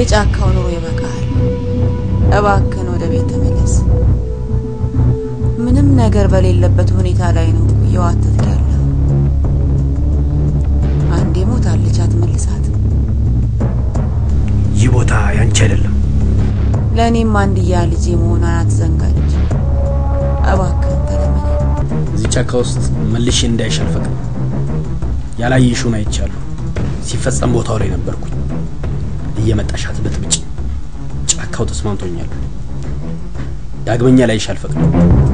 የጫካው ኑሮ ይበቃል። እባክን ወደ ቤት ተመለስ። ምንም ነገር በሌለበት ሁኔታ ላይ ነው እየዋተትክ ያለው። አንዴ ሞታለች፣ አትመልሳት። ይህ ቦታ ያንቺ አይደለም። ለእኔም አንድያ ልጄ መሆኗን አትዘንጋች። እባክህን ተለመነ። እዚህ ጫካ ውስጥ መልሼ እንዳይሽ አልፈቅድም። ያላየሽውን አይቻለሁ። ሲፈጸም ቦታው ላይ ነበርኩኝ። እየመጣሽ አትበጥብጭ። ጫካው ተስማምቶኛል። ዳግመኛ ላይሽ አልፈቅድም።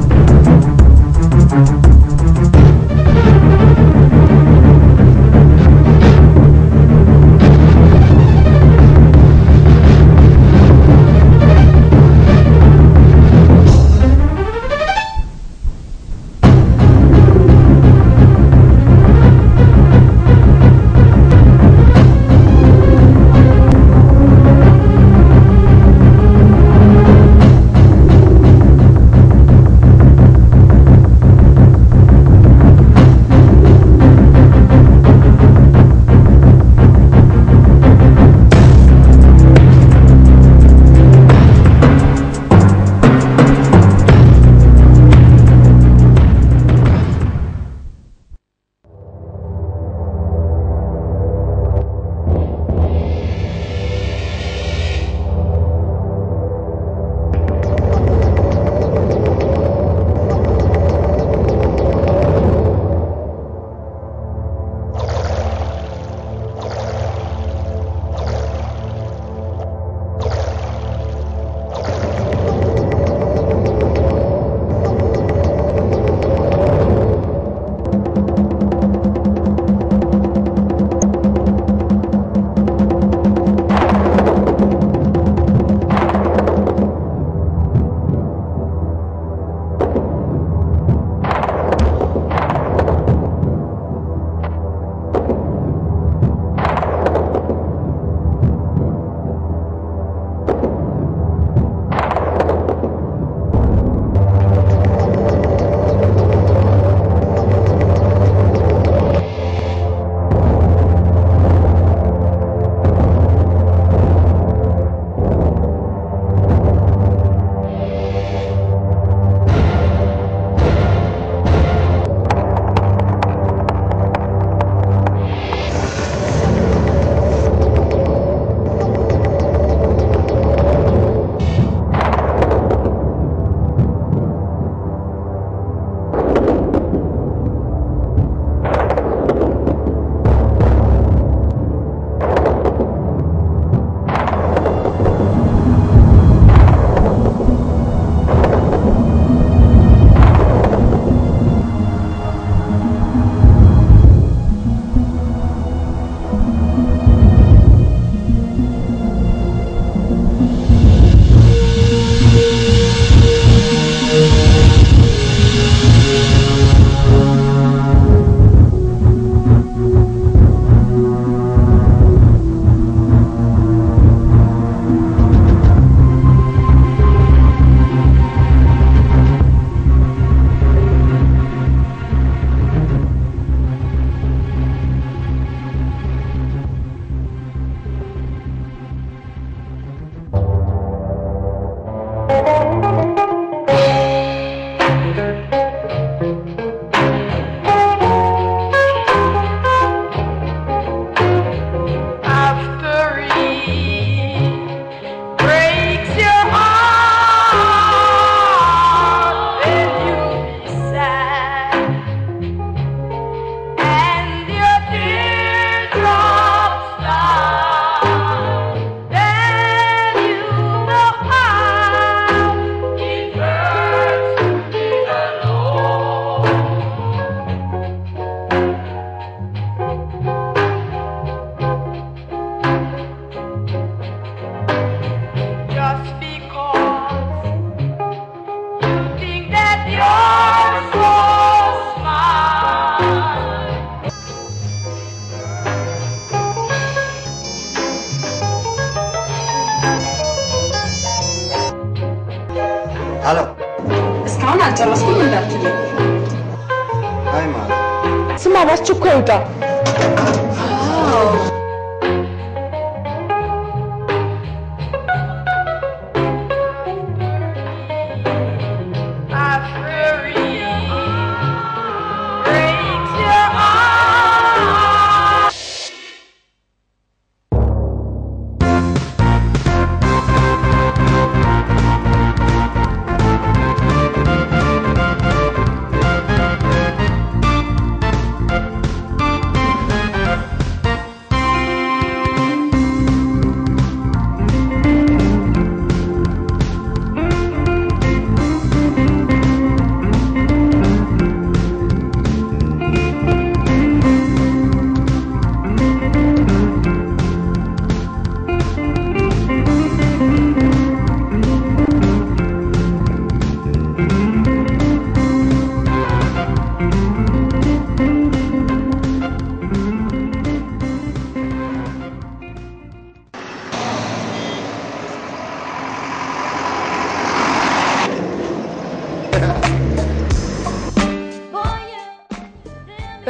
ሄሎ እስካሁን አልጨረስኩም እንዳትለኝ። አይ ማለት ስማ፣ በአስቸኳይ ውጣ።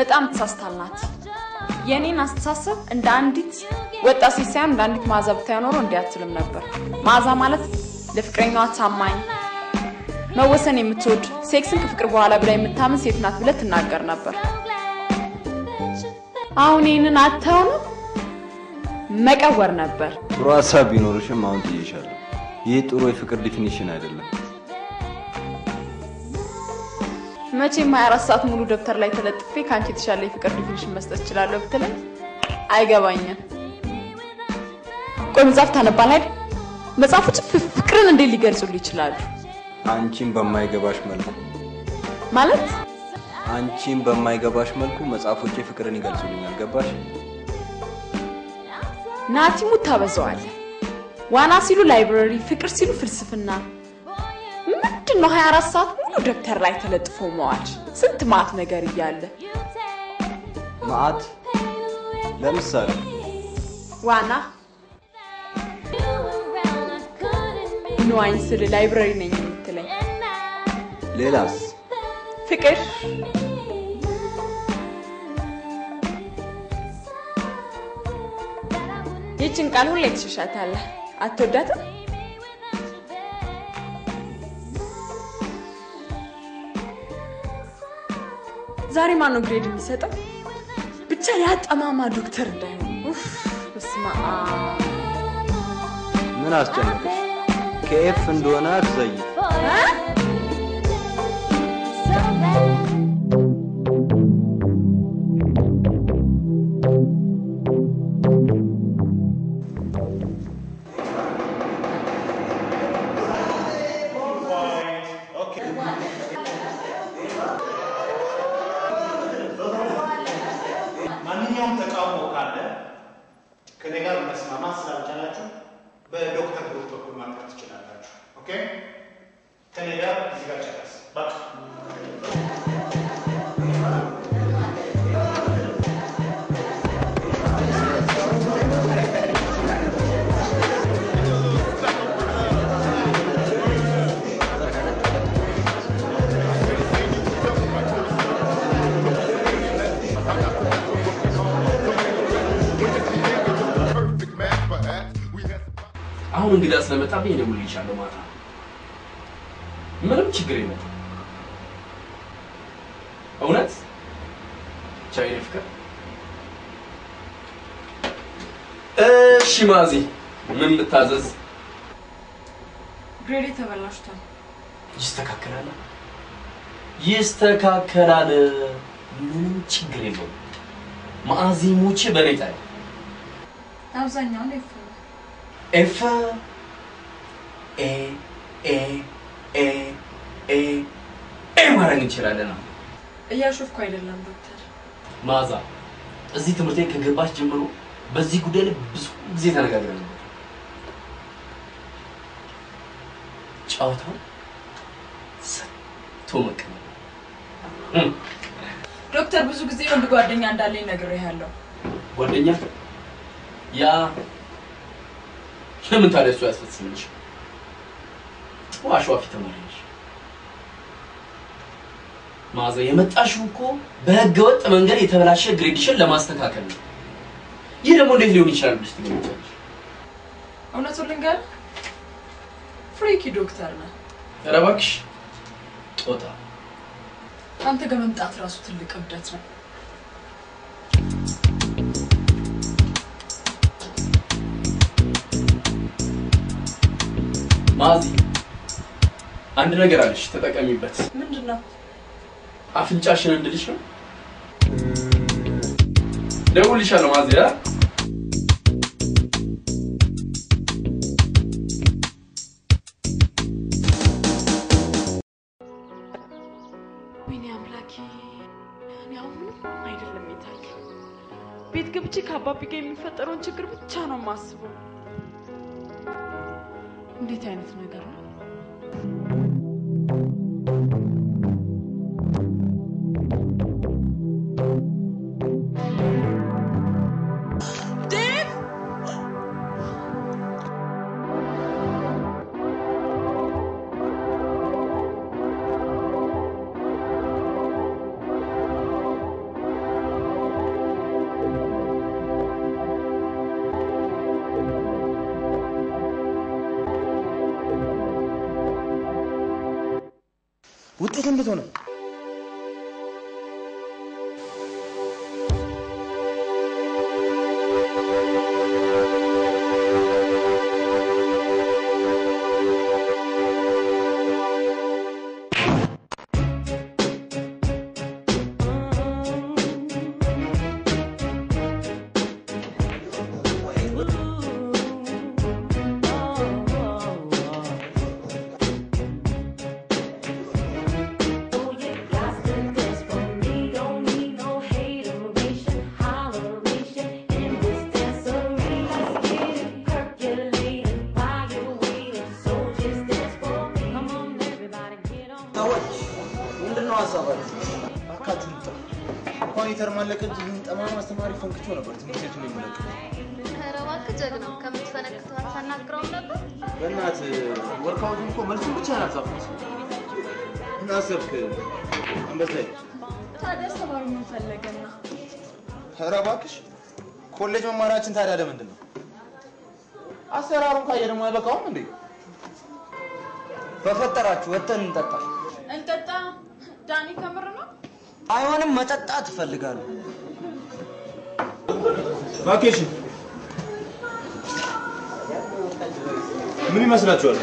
በጣም ተሳስታል ናት። የእኔን አስተሳሰብ እንደ አንዲት ወጣት ሴት ሳይሆን እንደ አንዲት መዓዛ ብታየው ኖሮ እንዲህ አትልም ነበር። መዓዛ ማለት ለፍቅረኛዋ ታማኝ፣ መወሰን የምትወድ ሴክስን ከፍቅር በኋላ ብላ የምታምን ሴት ናት ብለህ ትናገር ነበር። አሁን ይህንን አተው ነው መቀወር ነበር። ጥሩ ሀሳብ ቢኖርሽም አሁን ጥዬሻለሁ። ይህ ጥሩ የፍቅር ዲፊኒሽን አይደለም። መቼም 24 ሰዓት ሙሉ ደብተር ላይ ተለጥፌ ከአንቺ የተሻለ የፍቅር ዲፊኒሽን መስጠት እችላለሁ ብትለኝ አይገባኝም። ቆይ መጽሐፍ ታነባለህ አይደል? መጽሐፎች ፍ- ፍቅርን እንዴት ሊገልጹልህ ይችላሉ? አንቺን በማይገባሽ መልኩ ማለት አንቺን በማይገባሽ መልኩ መጽሐፎቼ ፍቅርን ይገልጹልኛል። ገባሽ? ናቲሙት ታበዛዋለህ። ዋና ሲሉ ላይብረሪ፣ ፍቅር ሲሉ ፍልስፍና። ምንድን ነው 24 ሰዓት ሙሉ ደብተር ላይ ተለጥፎ መዋል? ስንት ማት ነገር እያለ መዓት ለምሳሌ ዋና ንዋኝ ስል ላይብረሪ ነኝ የምትለኝ ሌላስ? ፍቅር ይችን ቃል ሁሌ ትሸሻታለህ። አትወዳትም? ዛሬ ማን ነው ግሬድ የሚሰጠው? ብቻ ያ ጠማማ ዶክተር እንዳይሆን። ኡፍ፣ በስመ አብ። ምን አስጨነቀሽ? ከኤፍ እንደሆነ አትዘይ። ማንኛውም ተቃውሞ ካለ ከኔ ጋር መስማማት ስላልቻላችሁ በዶክተር ብሩክ በኩል ማቅረብ ትችላላችሁ። ኦኬ ከኔ ጋር እዚህ ጋር ጨረስ በቃ። perfect match, perhaps. We had አሁን እንግዳ ስለመጣብኝ እደውልልሻለሁ ማታ። ምንም ችግር የለም። እውነት ቻው የኔ ፍቅር። እሺ ማዚ፣ ምን ልታዘዝ? ግሬዴ ተበላሽቷል። ይስተካከላል፣ ይስተካከላል። ምንም ችግር የለውም። ማዚ ሙቼ በኔ ጣይ አብዛኛውን ኤፍ ኤፍ ኤ ኤ ኤ ኤ ኤ ማድረግ እንችላለን። አሁን እያሾፍኩ አይደለም ዶክተር። ማዛ እዚህ ትምህርት ቤት ከገባች ጀምሮ በዚህ ጉዳይ ላይ ብዙ ጊዜ ተነጋግረን ነበር። ጨዋታው ሰጥቶ መቀመጥ እም፣ ዶክተር ብዙ ጊዜ ወንድ ጓደኛ እንዳለኝ ነግሬሃለሁ። ጓደኛ ያ ለምን ታዲያ እሱ ያስፈጽምልሽ? ጥሩ አሸዋፊ ተማሪ ነሽ። ማዛ የመጣሽው እኮ በህገ ወጥ መንገድ የተበላሸ ግሬድሽን ለማስተካከል ነው። ይህ ደግሞ እንዴት ሊሆን ይችላል ብለሽ ትገምቻለሽ? እውነቱን ልንገርህ፣ ፍሪኪ ዶክተር ነህ። ኧረ እባክሽ ጦጣ አንተ ጋር መምጣት ራሱ ትልቅ እብደት ነው። ማዚ አንድ ነገር አለሽ፣ ተጠቀሚበት። ምንድን ነው? አፍንጫሽን እንድልሽ ነው። ደውልልሻለሁ ማዚ አ ወይኔ አምላኬ፣ እኔ አሁን ምንም አይደለም የታየው። ቤት ገብቼ ከአባቢ ጋር የሚፈጠረውን ችግር ብቻ ነው የማስበው። እንዴት አይነት ነገር ነው? ዴቭ! ውጤት እንዴት ሆነ? ሰዎች ምንድን ነው ሀሳባችሁ? እባካችሁን ጥሩ እንኳን የተርማለቀ እንጂ ይህን ጠማማ አስተማሪ ፈንክቾ ነበር ትምህርት ቤቱን የሚለቀው። ኧረ እባክህ ጀግናው ከምትፈነክተው አታናግረውም ነበር? በእናትህ ወርካውቱን እኮ መልሱን ብቻ ያልጻፍኩት። ምን አሰብክ? አንበሳዬ ታዲያ አስተማሪ ምን ፈለገና? ኧረ እባክሽ ኮሌጅ መማራችን ታዲያ ለምንድን ነው? አሰራሩን ካየ ደግሞ አይበቃውም እንዴ? በፈጠራችሁ ወተን እንጠጣ። እንጠጣ። ዳኒ ከምር ነው? አይሆንም፣ መጠጣት እፈልጋለሁ። ቫኬሽን ምን ይመስላችኋል?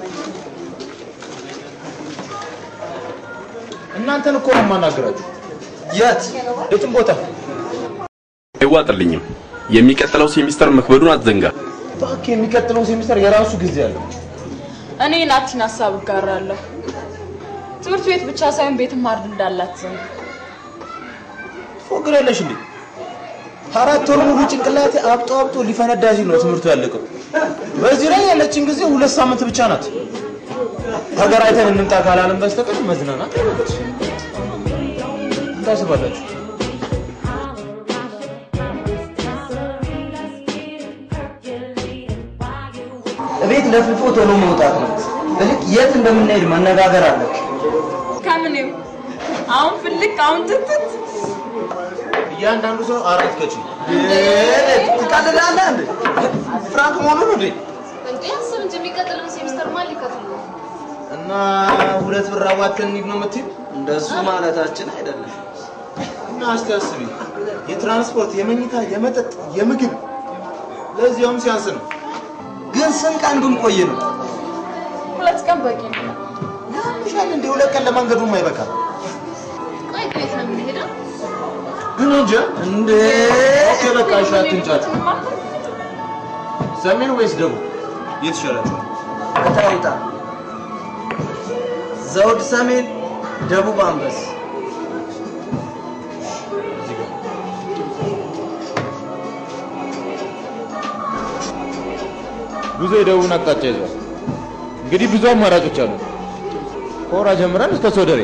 እናንተን እኮ ነው የማናገራችሁ። የት የትም ቦታ አይዋጥልኝም። የሚቀጥለው ሴሚስተር መክበዱን አትዘንጋ። እባክህ፣ የሚቀጥለው ሴሚስተር የራሱ ጊዜ አለው። እኔ ናቲን ሀሳብ እጋራለሁ። ትምህርት ቤት ብቻ ሳይሆን ቤትም ማርድ እንዳላት ዘንድ ትፎግራለሽ እንዴ? አራት ወር ሙሉ ጭንቅላቴ አብጦ አብጦ ሊፈነዳ ሲል ነው ትምህርቱ ያለቀው። በዚህ ላይ ያለችን ጊዜ ሁለት ሳምንት ብቻ ናት። ሀገር አይተን እንምጣ ካላለም በስተቀር መዝናናት አይሆንች። ታስባላችሁ? እቤት ለፍልፎ ቶሎ መውጣት ነው። እልቅ የት እንደምንሄድ መነጋገር አለብን። ከምኔው አሁን ፍልቅ አሁን ትትት እያንዳንዱ ሰው አራት ከች ትቀልዳለህ እንዴ? ፍራንክ መሆኑ ነው እንዴ? እንዴ አስብ እንጂ የሚቀጥለውን ሴሚስተር ማን ሊከፍል ነው? እና ሁለት ብር አዋተን እንሂድ ነው የምትይው? እንደሱ ማለታችን አይደለም። እና እስቲ አስቢ፣ የትራንስፖርት፣ የመኝታ፣ የመጠጥ፣ የምግብ ለዚያውም ሲያንስ ነው። ግን ስንት ቀን ብንቆይ ነው? ሁለት ቀን በቂ ነው። ያምሻል እንደ ሁለት ቀን ለመንገዱም አይበቃም። ቆይ ግን የት ነው የምንሄደው? ግን እንጃ እንዴ ኦኬ በቃ እሺ፣ አትንጫት። ሰሜን ወይስ ደቡብ የት ይሻላችኋል? እታውጣ ዘውድ ሰሜን፣ ደቡብ አንበስ ጉዞ የደቡብን አቅጣጫ ይዟል። እንግዲህ ብዙ አማራጮች አሉ። ከወራ ጀምረን እስከ ሶደሬ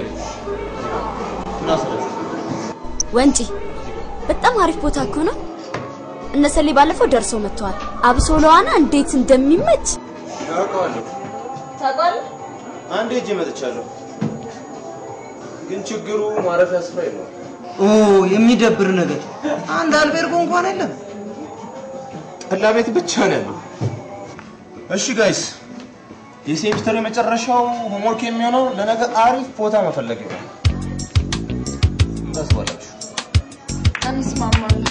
እናስረስ ወንጪ በጣም አሪፍ ቦታ እኮ ነው። እነሰሌ ባለፈው ደርሰው መጥተዋል። አብሶ ለዋና እንዴት እንደሚመች ያውቀዋለሁ። ታውቃለህ? አንዴ ሄጄ መጥቻለሁ። ግን ችግሩ ማረፊያ ስፍራ የለውም። ኦ የሚደብር ነገር አንድ አልቤርጎ እንኳን የለም። ጠላ ቤት ብቻ ነው ያለው። እሺ ጋይስ፣ የሴሚስተር የመጨረሻው ሆምወርክ የሚሆነው ለነገ አሪፍ ቦታ መፈለግ ነው። ምን ታስባላችሁ? እንስማማለን።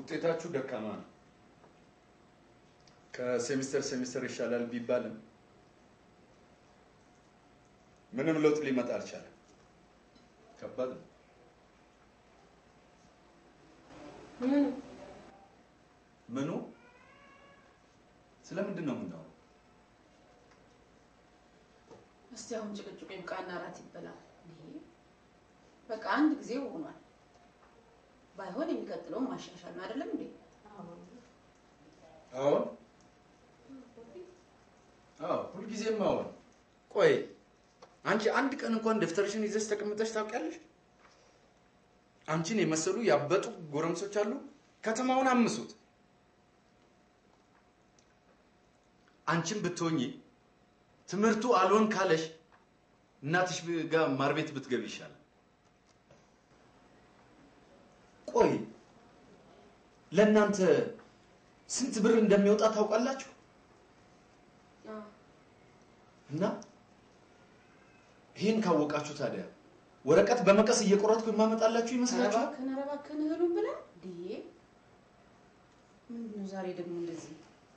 ውጤታችሁ ደካማ ነው። ከሴሚስተር ሴሚስተር ይሻላል ቢባልም ምንም ለውጥ ሊመጣ አልቻለም። ከባድ ነው። ምን ምኑ? ስለምንድን ነው የምናወራው? እስቲ አሁን ጭቅጭቁ ይብቃና እራት ይበላል። እንዴ በቃ አንድ ጊዜ ሆኗል። ባይሆን የሚቀጥለውን ማሻሻል ነው አይደለም እንዴ? አሁን አዎ፣ ሁልጊዜም አሁን። ቆይ አንቺ አንድ ቀን እንኳን ደብተርሽን ይዘሽ ተቀምጠሽ ታውቂያለሽ? አንቺን የመሰሉ ያበጡ ጎረምሶች አሉ። ከተማውን አምሱት። አንቺን ብትሆኚ ትምህርቱ አልሆን ካለሽ እናትሽ ጋር ማር ቤት ብትገቢ ይሻላል። ቆይ ለእናንተ ስንት ብር እንደሚወጣ ታውቃላችሁ? እና ይህን ካወቃችሁ ታዲያ ወረቀት በመቀስ እየቆረጥኩ የማመጣላችሁ ኧረ ይመስላችኋል? እባክህን ኧረ እባክህን እህሉን ብላ እንዴ ምንድን ነው ዛሬ ደግሞ እንደዚህ?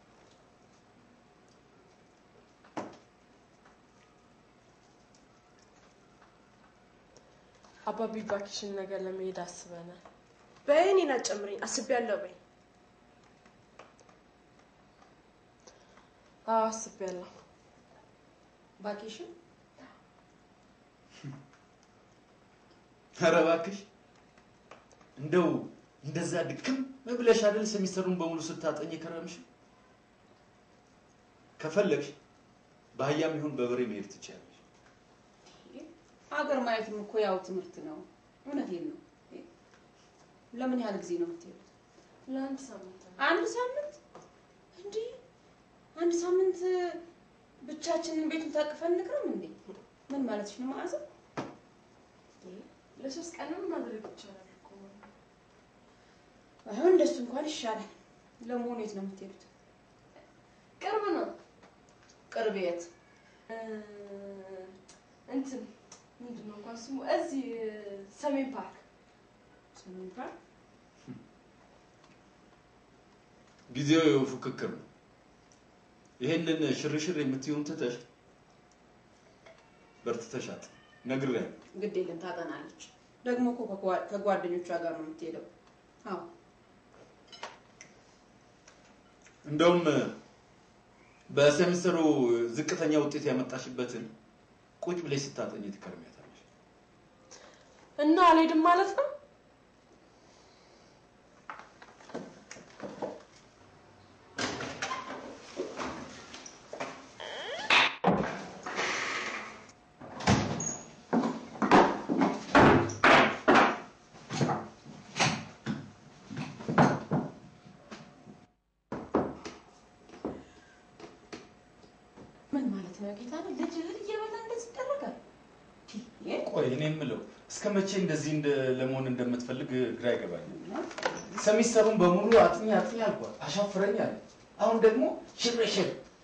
አባቢ ባኪሽን ነገር ለመሄድ አስበናል። በይ እኔን አትጨምሪኝ፣ አስቤያለሁ በይ። አዎ አስቤያለሁ። ቫኬሽን ኧረ እባክሽ እንደው እንደዛ ድክም ብለሽ አይደል ሴሚስተሩን በሙሉ ስታጠኝ ከረምሽ? ከፈለግሽ በአህያም ይሁን በበሬ መሄድ ትችያለሽ። ሀገር ማየትም እኮ ያው ትምህርት ነው። እውነቴን ነው። እንዴ፣ ለምን ያህል ጊዜ ነው የምትሄዱት? ለአንድ ሳምንት ነው። አንድ ሳምንት እንዴ? አንድ ሳምንት ብቻችንን ቤቱን ታቅፈን እንቅርም እንዴ? ምን ማለትሽ ነው መዓዛ? ለሶስት ቀንም ማድረግ ይቻላል እኮ። ባይሆን እንደሱ እንኳን ይሻላል። ለመሆኑ የት ነው የምትሄዱት? ቅርብ ነው። ቅርብ የት? እ፣ እንትን ምንድን ነው እንኳን ስሙ እዚህ ሰሜን ፓርክ ሰሜን ፓርክ ጊዜው ፉክክር ነው። ይሄንን ሽርሽር የምትይውን ትተሽ በርትተሻት ነግሬያለሁ። ግድ የለም ታጠናለች። ደግሞ እኮ ከጓ- ከጓደኞቿ ጋር ነው የምትሄደው። አዎ እንደውም በሴሚስተሩ ዝቅተኛ ውጤት ያመጣሽበትን ቁጭ ብለሽ ስታጠኝ ትከርሚያታለሽ። እና አልሄድም ማለት ነው። ምን ማለት ነው ጌታ ነው? ልጅ እህል እየበላ እንደዚህ ይደረጋል? ቆይ እኔ የምለው እስከ መቼ እንደዚህ እንደ ለመሆን እንደምትፈልግ ግራ ይገባኛል። ሰሚስተሩን በሙሉ አጥኚ አጥኚ አልኳት፣ አሻፍረኝ አለ። አሁን ደግሞ ሽርሽር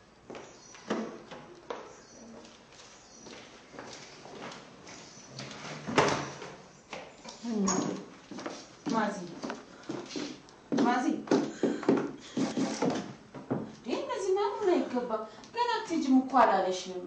ማዚ ማዚ ይህ እንደዚህ ማመን አይገባም። ገና አትሄጂም እኮ አላለሽም።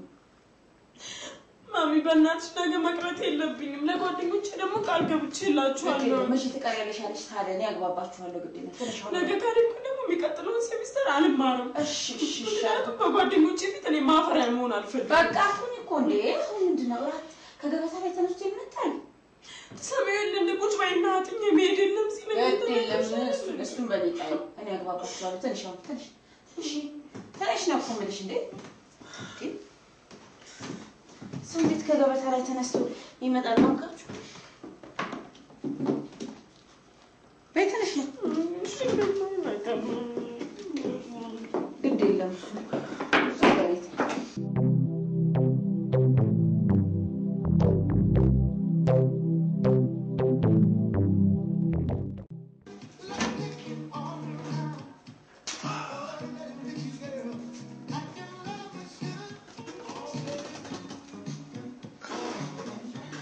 ማሚ በእናትሽ ነገ መቅረት የለብኝም። ለጓደኞቼ ደግሞ ቃል ገብቼላችኋለሁ። መቼ ትቀሪያለሽ ያለሽ ታዲያ እኔ ያግባባችኋለሁ። ግድ ነው ትንሽ አሁን ነገ ካልሄድኩ ደግሞ የሚቀጥለውን ሴሚስተር አልማርም። እሺ እሺ እሺ ምክንያቱም በጓደኞቼ ፊት እኔ ማፈሪያ መሆን አልፈልግም። በቃ አሁን እኮ እንዴ አሁን ምንድን ነው እራት ከገበታ ላይ ተነስቶ ይመጣል? ሰማዩን ቁጭ በይና አጥኜ መሄድ የለም ሲል ግድ የለም እሱን እሱን በሊጣ እኔ ያግባባችኋለሁ። ትንሽ አሁን ትንሽ እሺ ትንሽ ነው እኮ የምልሽ እንዴ እንዴ ሰው እንዴት ከገበታ ላይ ተነስቶ ይመጣል? ማንካችሁ በይ ትንሽ ነው ግድ የለም እሱ እሱ በሊት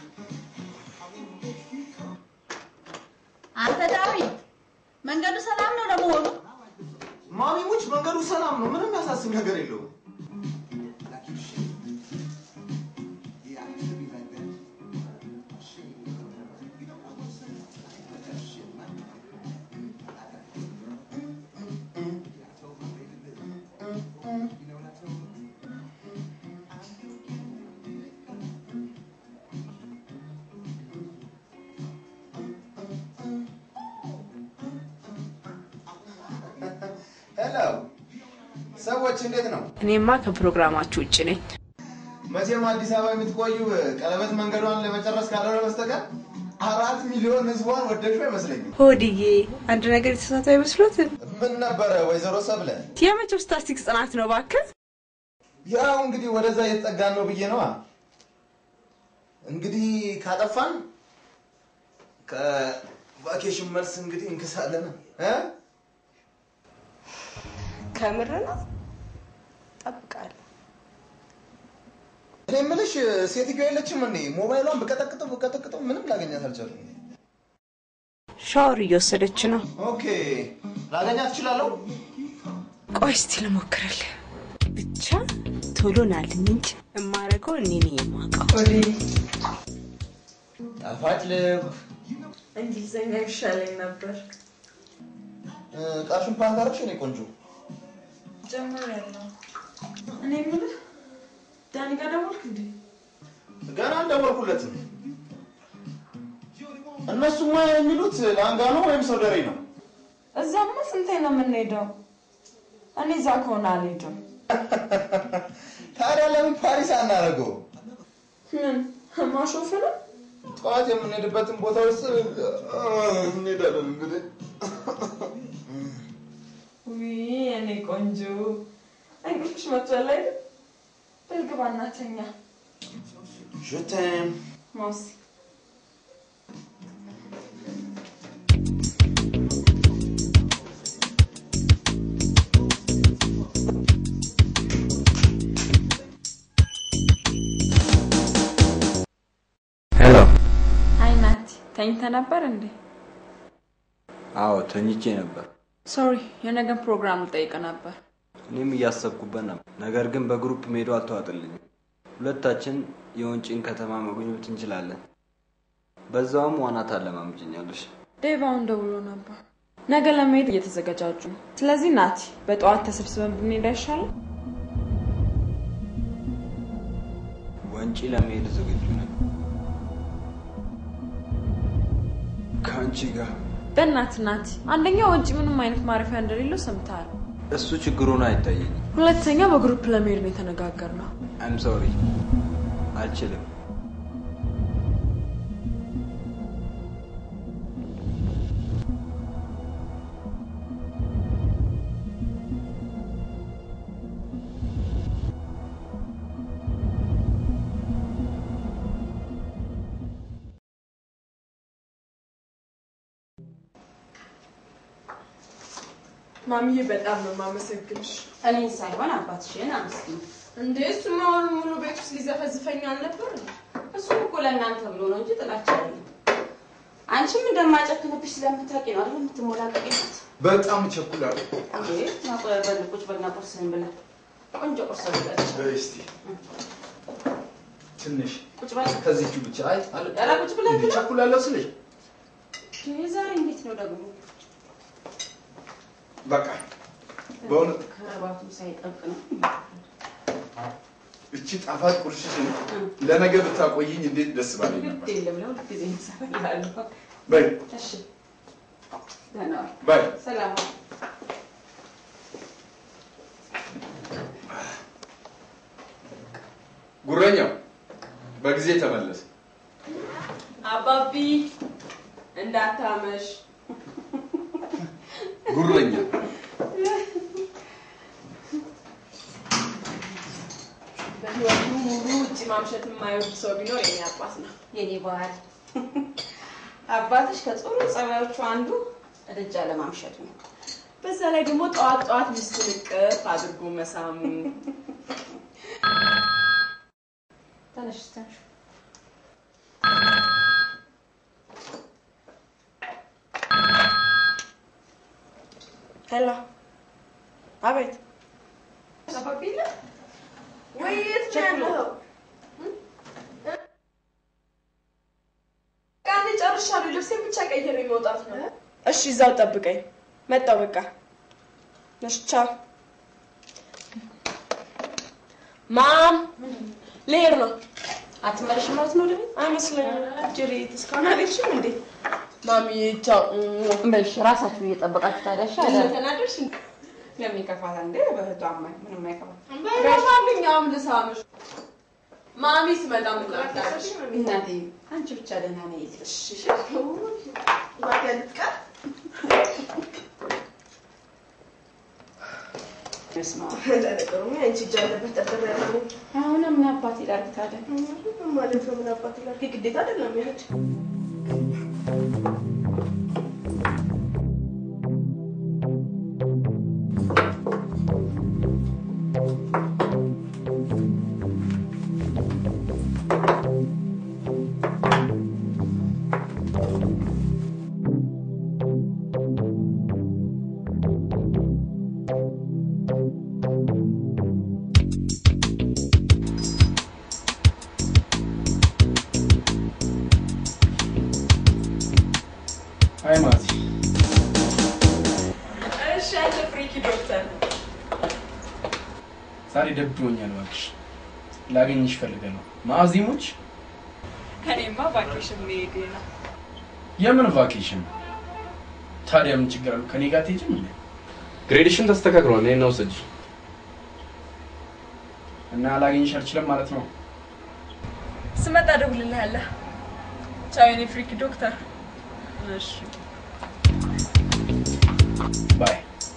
አንተ ዳዊት መንገዱ ሰላም የሚጫወትም ነገር የለውም። ሄሎ ሰዎች እንዴት ነው? እኔማ ከፕሮግራማችሁ ውጭ ነኝ። መቼም አዲስ አበባ የምትቆዩ ቀለበት መንገዷን ለመጨረስ ካልሆነ በስተቀር አራት ሚሊዮን ህዝቧን ወደድሽው አይመስለኝም። ሆድዬ አንድ ነገር የተሳሳተ አይመስሎትም? ምን ነበረ ወይዘሮ ሰብለ? የመቼው ስታስቲክስ ጥናት ነው እባክህ? ያው እንግዲህ ወደዛ እየተጠጋን ነው ብዬ ነዋ። እንግዲህ ካጠፋን ከቫኬሽን መልስ እንግዲህ እንክሳለን እ ከምር ነው? ጠብቃለሁ። እኔ የምልሽ ሴትዮ የለችም እንዴ? ሞባይሏን ብቀጠቅጠው ብቀጠቅጠው ምንም ላገኛት አልቻልኩም። ሻወር እየወሰደች ነው። ኦኬ ላገኛት እችላለሁ? ቆይ እስቲ ልሞክርልህ። ብቻ ቶሎ ናልኝ እንጂ የማደርገው እኔ ነኝ የማውቀው። ጣፋጭ ልብ እንግሊዝኛ ይሻለኝ ነበር። ቃሽን ፓንት አደረግሽ? የእኔ ቆንጆ ጀምሬያለሁ። እኔ የምልህ ዳኒ ጋር ደወልክ እንዴ? ገና አልደወልኩለትም። እነሱማ የሚሉት ላንጋኖ ወይም ሶደሬ ነው። እዛማ ስንቴ ነው የምንሄደው? እኔ እዛ ከሆነ አልሄድም። ታዲያ ለምን ፓሪስ አናደርገው? ምን ማሾፍ ነው? ጠዋት የምንሄድበትን ቦታ ውስጥ እንሄዳለን እንግዲህ ውይ የኔ ቆንጆ እንቅልፍሽ መጥቷል አይደል? በል ግባ እና ተኛ። ሹቴም ማውሲ ሄሎ። አይ ናቲ ተኝተህ ነበር እንዴ? አዎ ተኝቼ ነበር። ሶሪ የነገን ፕሮግራም ልጠይቅ ነበር። እኔም እያሰብኩበት ነበር። ነገር ግን በግሩፕ መሄዱ አልተዋጠልኝም። ሁለታችን የወንጪን ከተማ መጎብኘት እንችላለን። በዛውም ዋና ታለማምጭኛለሽ። ዴቭ አሁን ደውሎ ነበር። ነገ ለመሄድ እየተዘገጃጁ ነው። ስለዚህ ናቲ በጠዋት ተሰብስበን ብንሄድ አይሻልም? ወንጪ ለመሄድ ዝግጁ ነኝ። ከአንቺ ጋር በእናትህ ናቲ፣ አንደኛ ወንጪ ምንም አይነት ማረፊያ እንደሌለው ሰምተሃል። እሱ ችግሩን አይታየኝም። ሁለተኛ በግሩፕ ለመሄድ ነው የተነጋገርነው። አይም ሶሪ አልችልም። ማሚዬ በጣም ነው የማመሰግንሽ። እኔን ሳይሆን አባትሽን አመስግኝ። እንዴ እሱማ አሁን ሙሉ ቤት ውስጥ ሊዘፈዝፈኝ አልነበር? እሱም እኮ ለእናንተ ብሎ ነው እንጂ ጥላቻ አይደለም። አንቺም እንደማጨክንብሽ ስለምታውቂ ነው አይደል የምትሞላቀቂበት? በጣም እቸኩላለሁ። እንዴ ናቆበል ቁጭ በልና ቁርስህን ብላ ቆንጆ ቁርስ ብላለች። በይ እስቲ ትንሽ ቁጭ በል ከዚህቹ ብቻ አይ አለ ኧረ ቁጭ ብለህ እንዴ ብላ። ቸኩላለሁ ስልሽ ይሄ ዛሬ እንዴት ነው ደግሞ በቃ በእውነት ከረባቱም ሳይጠብቅ ነው። እቺ ጣፋጭ ቁርስሽን ለነገ ብታቆይኝ እንዴት ደስ ባለኝ ነበር። ግድ የለም ለሁል ጊዜ እሰራልሃለሁ። በይ እሺ ደህና ዋል። ባይ ሰላም ዋል። ጉረኛው በጊዜ ተመለስ። አባቢ እንዳታመሽ። ጉረኛ በህይወቱ ሙሉ ውጭ ማምሸት የማይወድ ሰው ቢኖር የኔ አባት ነው። የኔ ባህል አባትሽ ከጥሩ ጸባዮቹ አንዱ እርጃ ለማምሸት ነው። በዛ ላይ ደግሞ ጠዋት ጠዋት ሚስቱን እቅፍ አድርጎ መሳሙ። ተነሽ ተነሽ። ሄሎ፣ አቤት። ወይ የት ነው ያለኸው? ቃኔ ጨርሻለሁ። ልብሴን ብቻ ቀይሬ መውጣት ነው። እሺ፣ እዛው ጠብቀኝ። መጣሁ። በቃ እሺ፣ ቻው። ማም ልሄድ ነው። አትመለሽም ማለት ነው ወደ ቤት? አይመስለኝም። ጅሬት እስካሁን አልሄድሽም እንዴ? ማሚዬ ቻው። በልሽ ራሳችሁ እየጠበቃችሁ ታዲያ እሺ? ለምን አለ- ተናደድሽ? ለምን ይከፋታል እንዴ? በእህቷ አማኝ ምንም አይከፋም። በማንኛውም ልሳምሽ። ማሚ ስመጣ ምን ላድርግ? እናቴ አንቺ ብቻ ደህና ነኝ። እሺ፣ እሺ። እባክህ ልትቀር ለነገሩ አንቺ እጅ አለበት ጠርጥሬ ያለሁ አሁን ምን አባት ይላል ታዲያ? ማለት ነው። ምን አባት ይላል? ግዴታ አይደለም ይሄድ አይ ማቲ እሺ፣ አንተ ፍሪኪ ዶክተር ዛሬ ደብሮኛል እባክሽ። ላገኝሽ ፈልገህ ነው። ማዕዚሞች እኔማ ቫኬሽን መሄዴ ነው። የምን ቫኬሽን? ታዲያ ምን ችግር አለው? ከኔ ጋር ትሄጂም እንዴ? ግሬድሽን ተስተካክሏል። እኔን ነው ውሰጂ። እና ላገኝሽ አልችልም ማለት ነው። ስመጣ እደውልልሃለሁ። ቻው የኔ ፍሪኪ ዶክተር። እሺ ባይ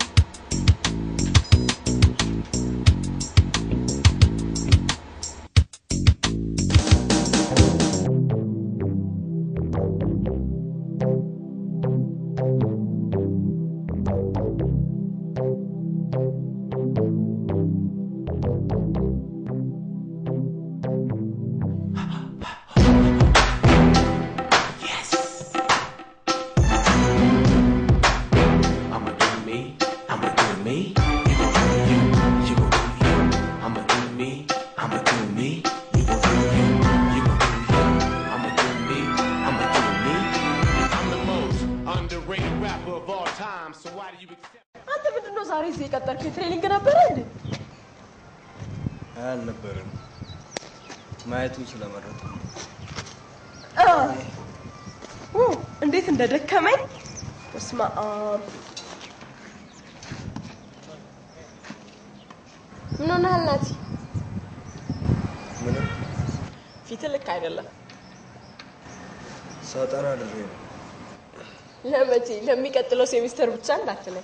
I'ma do me, I'ma do me. You gon' do you, you gon' do you. I'ma do me, I'ma do me. You gon' do you, you gon' do you. I'ma do me, I'ma do me. I'm the most underrated rapper of all time, so why do you accept? አንተ ምንድን ነው ዛሬ እዚህ የቀጠርክ? ትሬኒንግ ነበረ እንዴ? አልነበረም። ማየቱን ስለመረጥኩ ነው። አ፣ ኡ፣ እንዴት እንደደከመኝ በስመ አብ። ምን ሆነሃል ናቲ? ምንም ፊት ልክ አይደለም። ሳጠና ድሬ ነው። ለመቼ? ለሚቀጥለው ሴሚስተር ብቻ እንዳትለኝ።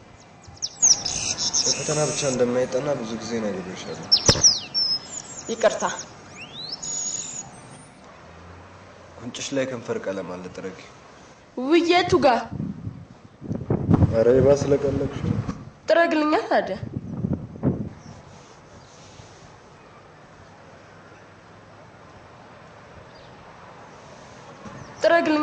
ለፈተና ብቻ እንደማይጠና ብዙ ጊዜ ነግሬሻለሁ። ይቅርታ። ጉንጭሽ ላይ ከንፈር ቀለም አለ፣ ጥረጊ። ውየቱ ጋር ኧረ ይባ ስለቀለብሽ ጥረግልኛ ታዲያ። ጥረግልኛ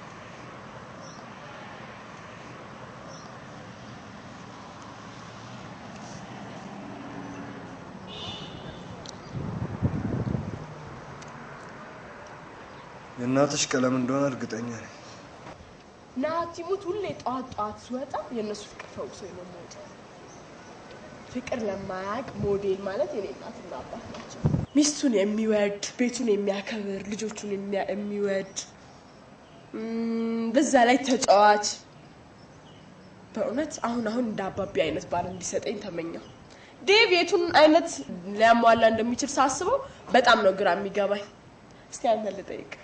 የእናትሽ ቀለም እንደሆነ እርግጠኛ ነኝ። ናቲሙት ሁሌ ጠዋት ጠዋት ሲወጣ የእነሱ ፍቅር ፈውሶኝ ነው የምወጣው። ፍቅር ለማያውቅ ሞዴል ማለት የኔ እናትና አባት ናቸው። ሚስቱን የሚወድ ቤቱን የሚያከብር ልጆቹን የሚያ- የሚወድ እም፣ በዛ ላይ ተጫዋች። በእውነት አሁን አሁን እንደ አባቢ አይነት ባል እንዲሰጠኝ ተመኘው። ዴቭ የቱን አይነት ሊያሟላ እንደሚችል ሳስበው በጣም ነው ግራ የሚገባኝ። እስቲ አንተ ልጠይቅ።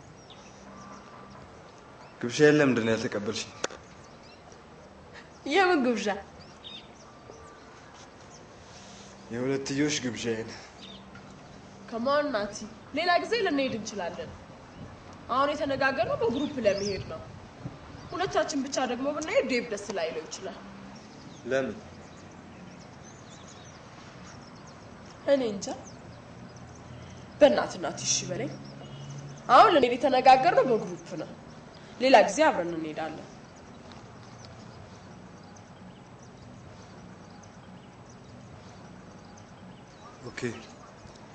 ግብዣዬን ለምንድን ነው ያልተቀበልሽኝ? የምን ግብዣ? የሁለትዮሽ ግብዣዬን ከማን ናቲ? ሌላ ጊዜ ልንሄድ እንችላለን። አሁን የተነጋገርነው በግሩፕ ለመሄድ ነው። ሁለታችን ብቻ ደግሞ ብንሄድ ዴቭ ደስ ላይለው ይችላል። ለምን? እኔ እንጃ። በእናት ናት እሺ በለኝ። አሁን ልንሄድ የተነጋገርነው በግሩፕ ነው። ሌላ ጊዜ አብረን እንሄዳለን። ኦኬ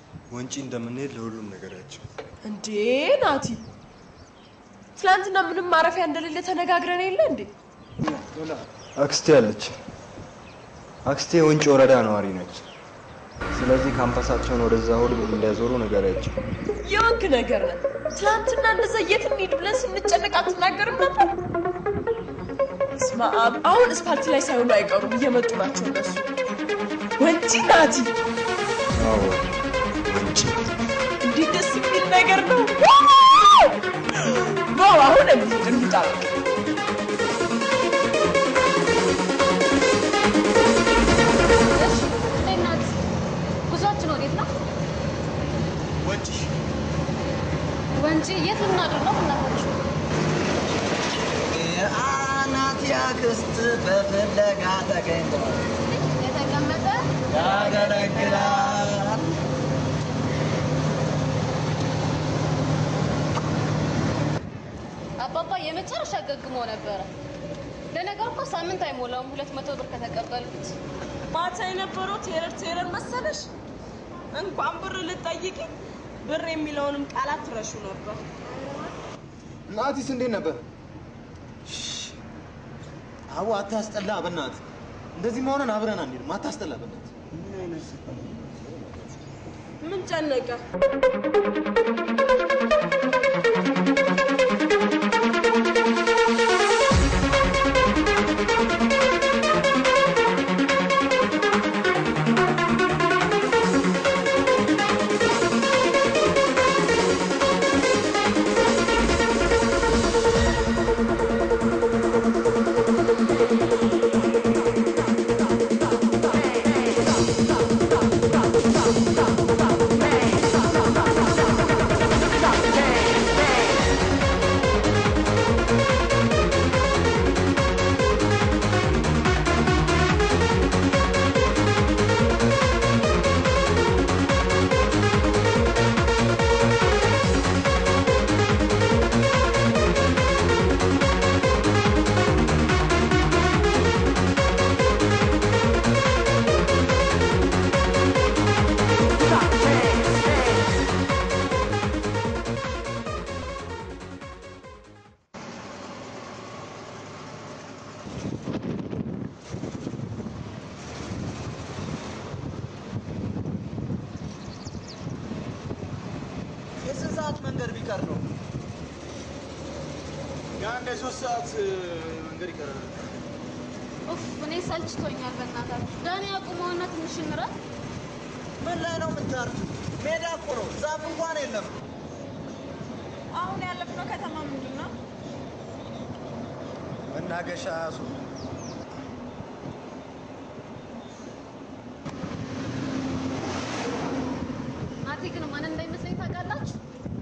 ወንጪ እንደምንሄድ ለሁሉም ነገራቸው። እንዴ ናቲ፣ ትናንትና ምንም ማረፊያ እንደሌለ ተነጋግረን የለ እንዴ? አክስቴ አለች። አክስቴ ወንጪ ወረዳ ነዋሪ ነች። ስለዚህ ካምፓሳቸውን ወደዛ ሁሉ እንዲያዞሩ ነገራቸው። የወንክ ነገር ነን። ትናንትና እንደዛ የት እንሂድ ብለን ስንጨነቅ አትናገርም ነበር? ስማ አብ፣ አሁን እስፓልት ላይ ሳይሆኑ አይቀሩም፣ እየመጡ ናቸው እነሱ። ወንጪ ናቲ፣ አዎ ወንጪ እንዴት ደስ የሚል ነገር ነው! ነው አሁን እንሂድ እንውጣ በቃ። እንዴት ናት? ጉዟችን ወዴት ነው? ወንጪ ወንጪ የት ልናድር ነው? እናታችሁ የአናት ያክስት በፍለጋ ተገኝተዋል። የተቀመጠ ያገለግላል። አባባ የመጨረሻ ገግሞ ነበረ። ለነገሩ እኮ ሳምንት አይሞላውም ሁለት መቶ ብር ከተቀበልኩት። ማታ የነበረው ቴረር ቴረር መሰለሽ? እንኳን ብር ልጠይቂ ብር የሚለውንም ቃላት ትረሹ ነበር። ናቲስ እንዴት ነበር? አቡ አታስጠላ፣ በእናትህ እንደዚህ መሆንን አብረን አንሄድም። አታስጠላ፣ በእናትህ ምን ጨነቀ? የስንት ሰዓት መንገድ ቢቀር ነው? የአንድ የሶስት ሰዓት መንገድ ይቀራል። ኡፍ እኔ ሰልችቶኛል። በእናታችሁ ዳኒ አቁመውና ትንሽ እንረፍ። ምን ላይ ነው የምታርፉ? ሜዳ እኮ ነው፣ ዛፍ እንኳን የለም። አሁን ያለፍነው ከተማ ምንድን ነው? መናገሻ ያሱ ናቲ ግን ማን እንዳይመስለኝ ታውቃላችሁ?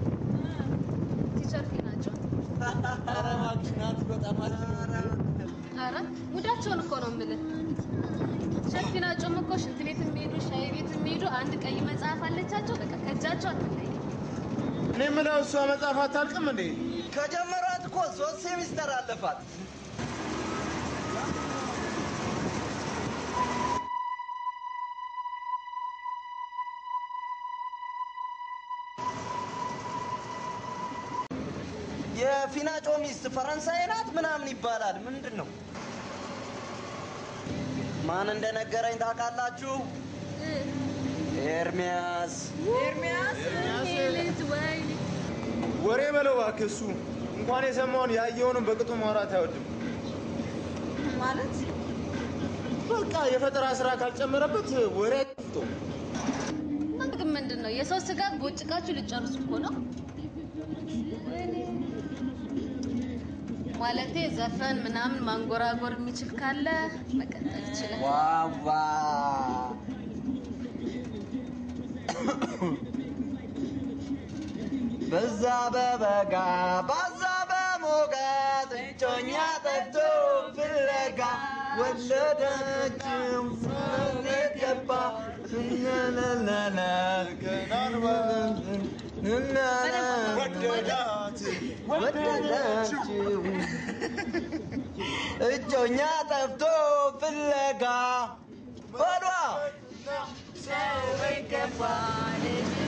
ቲቸር ናቸው። ኧረ እባክሽ ናቲ በጣም አረ ሙዳቸውን እኮ ነው የምልህ። ቲቸር ፊናጮም እኮ ሽንት ቤት የሚሄዱ ሻይ ቤት የሚሄዱ አንድ ቀይ መጽሐፍ አለቻቸው። በቃ ከእጃቸው አትለይ። እኔ የምለው እሷ መጽሐፍ አታልቅም እንዴ? ከጀመሯት እኮ ሶስት ሴሚስተር አለፋት። የፊናጮ ሚስት ፈረንሳይ ናት ምናምን ይባላል። ምንድን ነው? ማን እንደነገረኝ ታውቃላችሁ? ኤርሚያስ ኤርሚያስ ይሄ ልጅ ወይኔ ወሬ በለው እባክህ። እሱ እንኳን የሰማውን ያየውንም በቅጡ ማውራት አይወድም። ማለት በቃ የፈጠራ ስራ ካልጨመረበት ወሬ አይጠፍቶ እናንተ ግን ምንድን ነው የሰው ስጋ ቦጭቃችሁ ልጨርሱ እኮ ነው። ወይኔ። ማለቴ ዘፈን ምናምን ማንጎራጎር የሚችል ካለ መቀጠል ይችላል። ዋዋ በዛ በበጋ ባዛ በሞቀት እጮኛ ጠፍቶ ፍለጋ ወለደችው ሰውነት ገባ ወደዳችው እጮኛ ጠፍቶ ፍለጋ በሏ ሰው ገባ ልጅ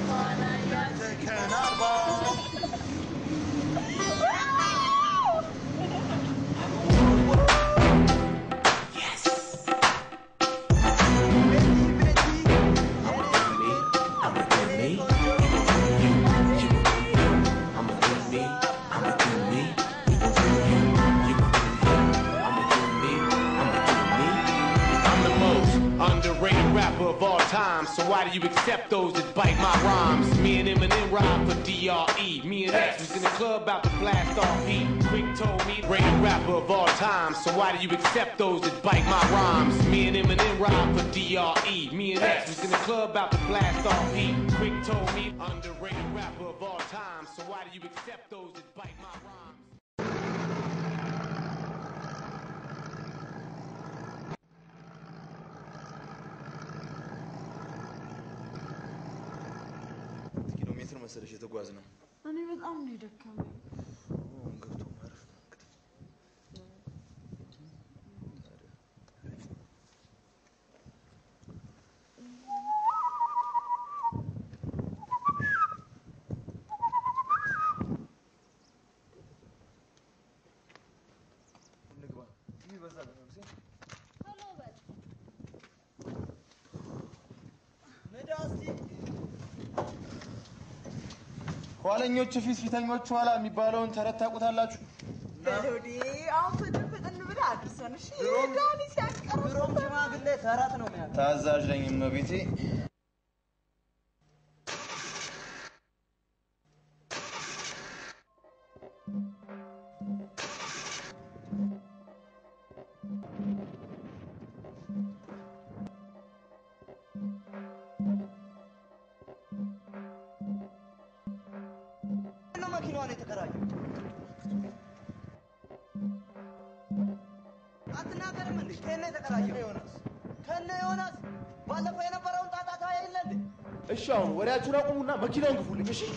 So why do you accept those that bite my rhymes? Me and Eminem ride for DRE. Me and X was in the club about to blast off heat. Quick told me, greatest rapper of all time. So why do you accept those that bite my rhymes? Me and Eminem ride for DRE. Me and X was in the club about to blast off heat. Quick told me, underrated rapper of all time. So why do you accept those that bite my rhymes? ኪሎ ሜትር መሰለሽ የተጓዝ ነው። እኔ በጣም ነው የደከመኝ። ኋለኞቹ ፊት ፊተኞቹ ኋላ የሚባለውን ተረት ታውቁታላችሁ? በሎዴ አሁን ፍጥን ፍጥን ብለህ አድርሰን እሺ። ዳኒ ሲያስቀር ድሮም ሽማግሌ ተረት ነው የሚያ ታዛዥ ነኝ እመቤቴ። ነው መኪናዋን የተከራየው? አትናገርም እንዴ? ከነ የተከራየው ዮናስ ከነ ዮናስ ባለፈው የነበረውን ጣጣ ታያ የለ እንዴ? እሺ አሁን ወሬያችሁን አቁሙና መኪናውን ግፉልኝ። እሺ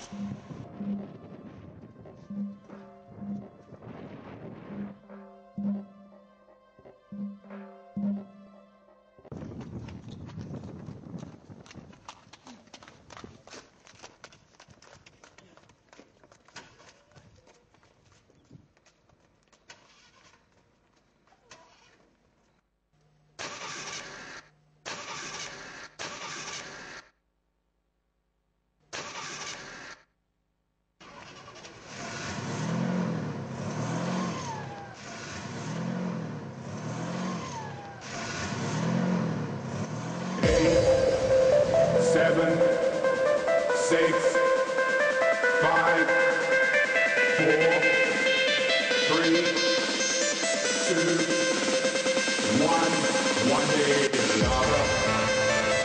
seven, six, five, four, three, two, one. One day is another.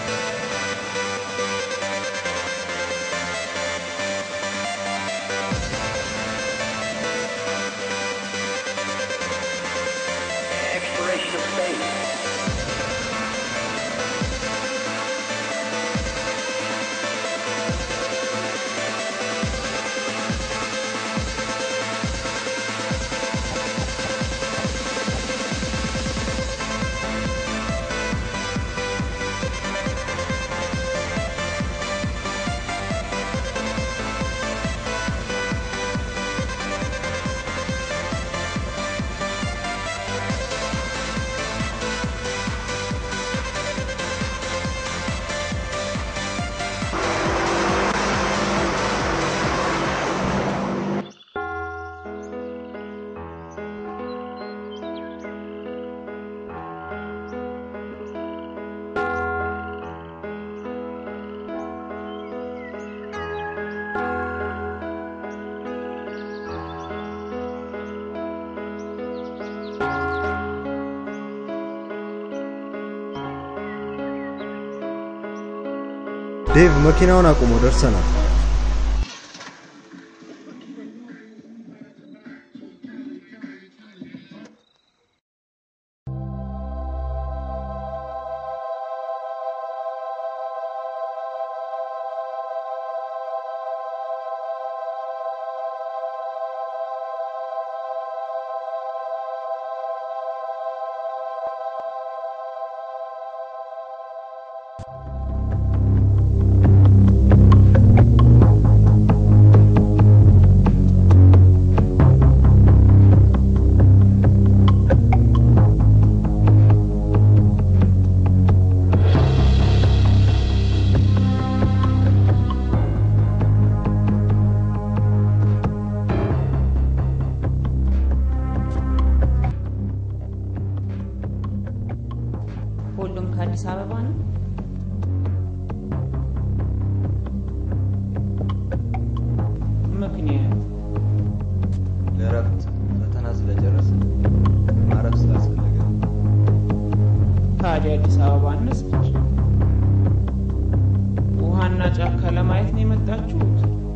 Expiration of space. ዴቭ መኪናውን አቁሞ ደርሰናል። በረሃና ጫካ ለማየት ነው የመጣችሁት?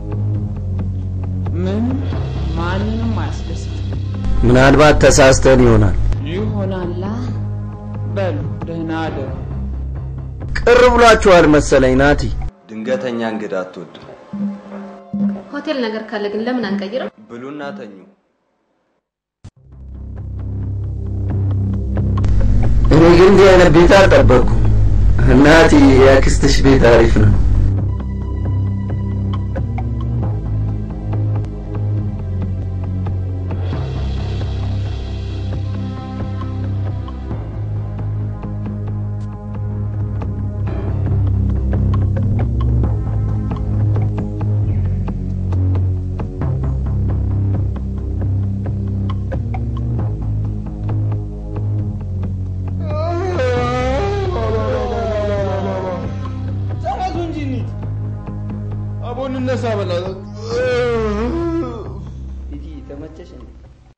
ምን ማንንም አያስደስትም። ምናልባት ተሳስተን ይሆናል። ይሆናላ። በሉ ደህና አደሩ። ቅር ብሏችኋል መሰለኝ ናቲ። ድንገተኛ እንግዳ አትወድም። ሆቴል ነገር ካለ ግን ለምን አንቀይርም? ብሉና ተኙ። እኔ ግን እንዲህ አይነት ቤት አልጠበቅኩም። እናቲ የአክስትሽ ቤት አሪፍ ነው። ተነሱ እንጂ እንሂድ። አቦ እንነሳ በላት። ቲቲ ተመቸሽ እንዴ?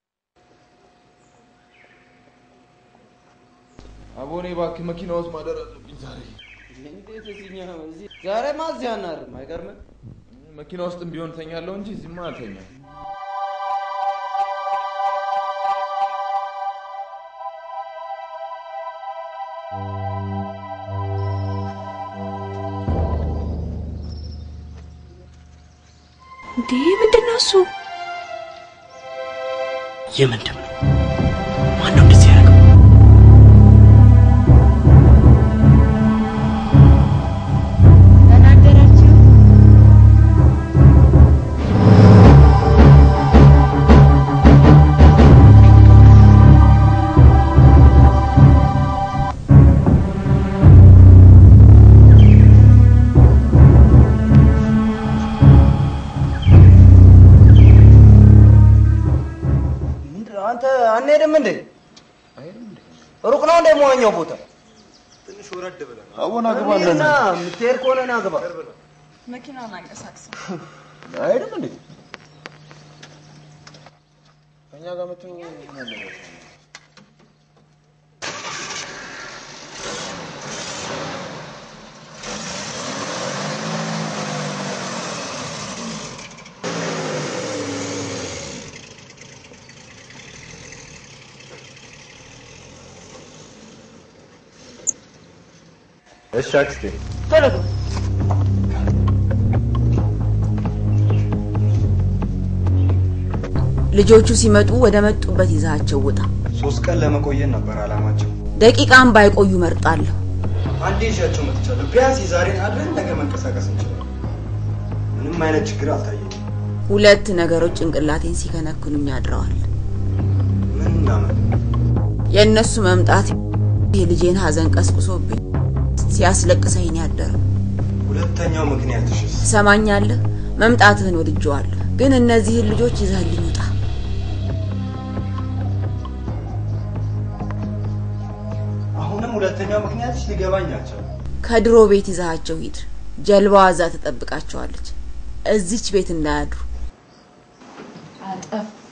አቦ እኔ እባክህ መኪና ውስጥ ማደር አለብኝ ዛሬ። እንዴት እዚህኛው እዚህ ዛሬማ እዚህ አናርም አይገርምም? መኪና ውስጥም ቢሆን ተኛለሁ እንጂ እዚህማ አልተኛም። እንዴ ምንድን ነው እሱ? የምንድን ነው? ማን ነው እንደዚህ ያደረገው? ተናገራችሁ? ምንድን ነው አንተ አንሄድም እንዴ? ሩቅ ነው እንደ መዋኛው ቦታ? ትንሽ ወረድ ብለን አቦና ግባለን። ና የምትሄድ ከሆነ ና ግባ። መኪናውን አንቀሳቅሰው። አይሄድም እንዴ? ከእኛ ጋር መተው ምን አለበት? እሺ አክስቴ። ቶሎ ግባ። ልጆቹ ሲመጡ ወደ መጡበት ይዛቸው ውጣ። ሶስት ቀን ለመቆየት ነበር አላማቸው። ደቂቃም ባይቆዩ መርጣለሁ። አንዴ ይዣቸው መጥቻለሁ። ቢያንስ የዛሬን አድረን ነገ መንቀሳቀስ እንችላለን። ምንም አይነት ችግር አልታየኝም። ሁለት ነገሮች ጭንቅላቴን ሲከነክኑኝ አድረዋል። ምን እናመን የእነሱ መምጣት የልጄን ሀዘን ቀስቅሶብኝ ሲያስለቅሰኝ ነው ያደረው። ሁለተኛው ምክንያትሽስ? ትሰማኛለህ? መምጣትህን ወድጀዋለሁ፣ ግን እነዚህን ልጆች ይዘህልኝ ውጣ። አሁንም ሁለተኛው ምክንያትሽ ሊገባኝ አልቻለም። ከድሮ ቤት ይዛሃቸው ሂድ። ጀልባዋ እዛ ትጠብቃቸዋለች። እዚች ቤት እንዳያድሩ። አጠፋ።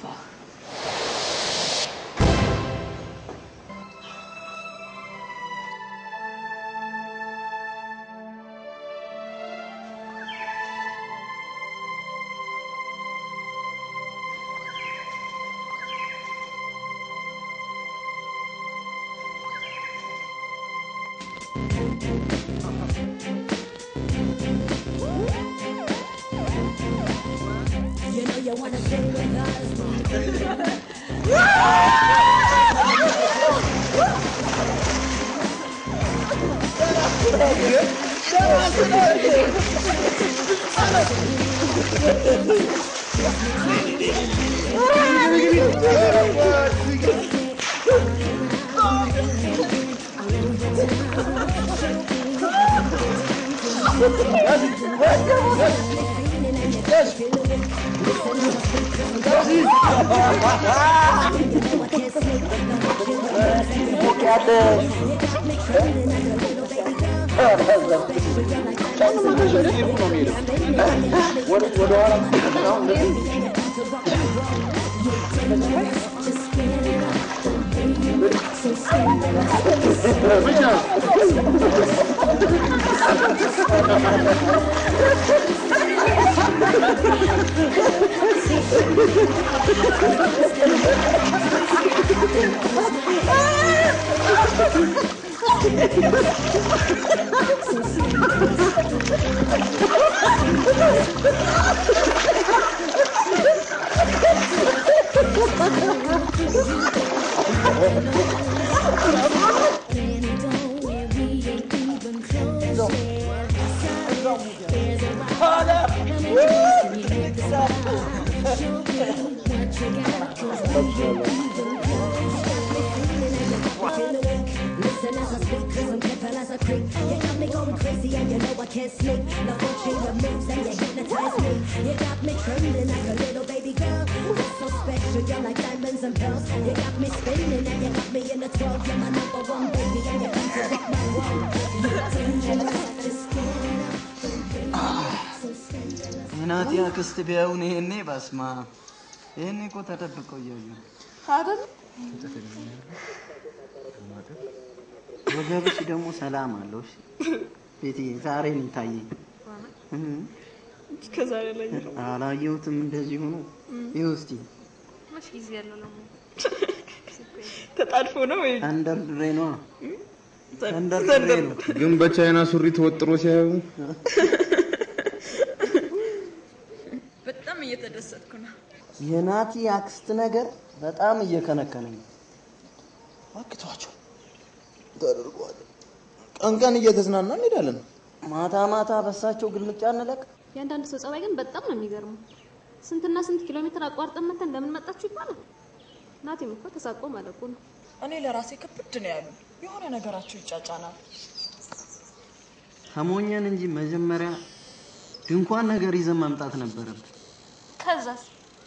ወደ Listen as I speak, cause I'm careful as a creep. You got me going crazy and you know I can't sleep. Love what you moves and you hypnotize me. You got me trembling like a little baby girl. You're so special, you're like diamonds and pearls. You got me spinning and you got me in the 12. You're my number one baby and you come to rock my world. You're dangerous, just እናቴ አክስት ቢያዩን ይሄኔ በስማ ይሄኔ እኮ ተደብቀው እያዩ ነው። አይደል? ወገብሽ ደግሞ ሰላም አለው። እሺ ቤትዬ ዛሬ ነው የታየኝ። እህ፣ ከዛሬ ላይ ነው። አላየሁትም እንደዚህ ሆኖ። ይኸው እስቲ መች ጊዜ ያለው ነው ተጣድፎ ነው ወይ? ተንደርድሬ ነዋ። ተንደርድሬ ነው። ግን በቻይና ሱሪ ተወጥሮ ሲያዩ በጣም እየተደሰትኩ ነው። የናቲ አክስት ነገር በጣም እየከነከነኝ ነው። አክቷቸው ተደርጓል። ቀን ቀን እየተዝናና እንሄዳለን። ማታ ማታ በሳቸው ግልምጫ እንለቅ። የአንዳንድ ሰው ጸባይ ግን በጣም ነው የሚገርመው። ስንትና ስንት ኪሎ ሜትር አቋርጠን መተን ለምን መጣችሁ ይባላል። ናቲም እኮ ተሳቆ ማለቁ ነው። እኔ ለራሴ ክብድ ነው ያሉ የሆነ ነገራቸው ይጫጫናል። ተሞኘን እንጂ መጀመሪያ ድንኳን ነገር ይዘን መምጣት ነበረብን። ከዛስ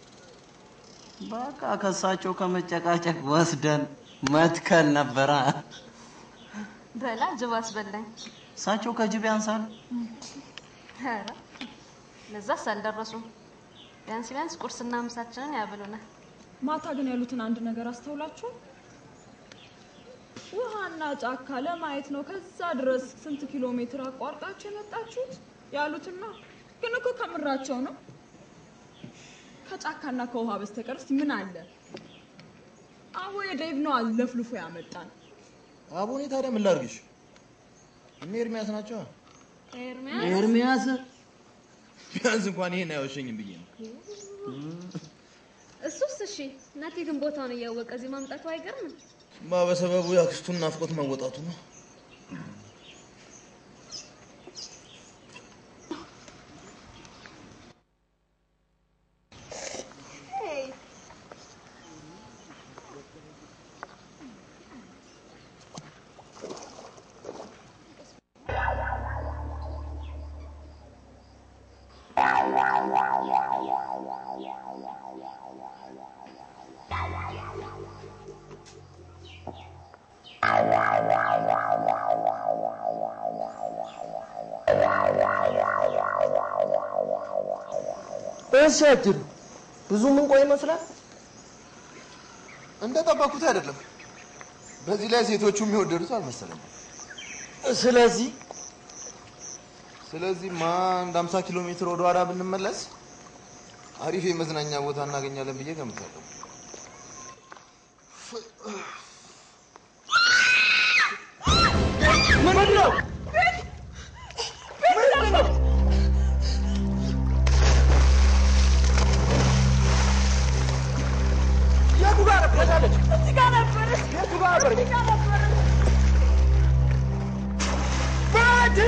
በቃ ከሳቸው ከመጨቃጨቅ ወስደን መትከል ነበረ። በላ ጅብ አስበላኝ። እሳቸው ከጅብ ያንሳል። ኧረ ለዛስ አልደረሱም። ቢያንስ ቢያንስ ቁርስና ምሳችንን ያብሉናል። ማታ ግን ያሉትን አንድ ነገር አስተውላችሁ ውሃና ጫካ ለማየት ነው ከዛ ድረስ ስንት ኪሎ ሜትር አቋርጣችሁ የመጣችሁት ያሉትና ግን እኮ ከምራቸው ነው። ከጫካና ከውሃ በስተቀር እስቲ ምን አለ? አቦ የዴቭ ነው አለፍልፎ ያመጣን። አቦኔ ታዲያ ምን ላድርግሽ? እነ ኤርሚያስ ናቸው። ኤርሚያስ ቢያንስ እንኳን ይሄን አይወሸኝም ብዬ ነው። እሱስ እሺ፣ ናቲ ግን ቦታውን እያወቀ እዚህ ማምጣቱ አይገርምም? ማ በሰበቡ የአክስቱን ናፍቆት መወጣቱ ነው። እሺ አጅሩ ብዙ ምን ቆይ ይመስላል። እንደጠበኩት አይደለም። በዚህ ላይ ሴቶቹ የሚወደዱት አልመሰለኝም። ስለዚህ ስለዚህ ማ አንድ 50 ኪሎ ሜትር ወደ ኋላ ብንመለስ አሪፍ የመዝናኛ ቦታ እናገኛለን ብዬ ገምታለሁ። ምንድን ነው? ምንድን ነው? የቱ ጋር ነበረች? እዚህ ጋር ነበረች። የቱ ጋር ነበረች? እዚህ ጋር ነበረች። ባቲ!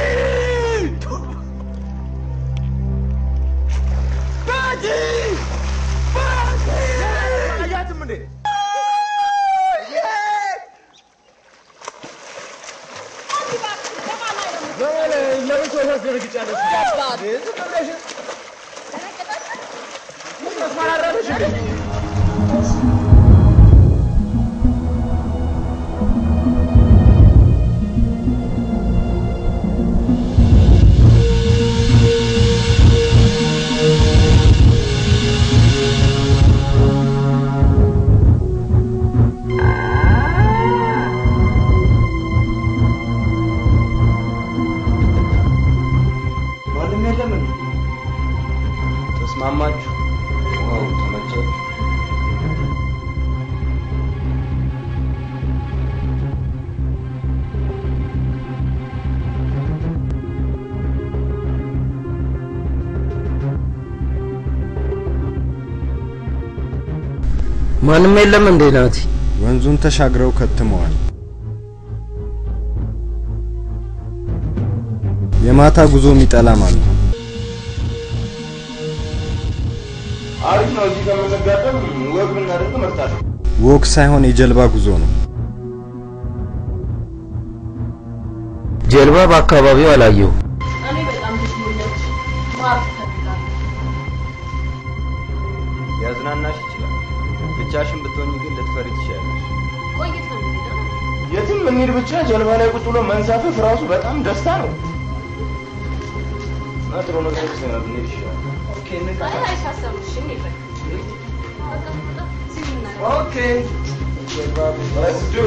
ባቲ! ባቲ! አያትም እንዴ? ለብቻው ታስደነግጫለሽ። ዝም ብለሽ ምን መስማራራለሽ እንዴ? አ ተስማማችሁ? ዋው ተመቻችሁ? ማንም የለም እንዴ ናቲ? ወንዙን ተሻግረው ከትመዋል። የማታ ጉዞ የሚጠላም አለ። አሪፍ ነው። እዚህ ከመዘጋጠም ወግ ብናደርግ እመርጣለሁ። ወክ ሳይሆን የጀልባ ጉዞ ነው። ጀልባ በአካባቢው አላየው። እኔ በጣም ደስ ብሎኛል። ማርፍ እፈልጋለሁ። ሊያዝናናሽ ይችላል። ብቻሽን ብትሆኝ ግን ልትፈሪ ትችያለሽ። ቆይት ነው የሚሄደው የትም እንሂድ ብቻ ጀልባ ላይ ቁጭ ብሎ መንሳፈፍ ራሱ በጣም ደስታ ነው። እና ጥሩ ነገር ይመስለኛል ብንሄድ ይሻላል። አይ አይሳሰብም። እሺ እንሂድ በቃ። በቃ በቃ እዚህ የምናደርገው ኦኬ Let's do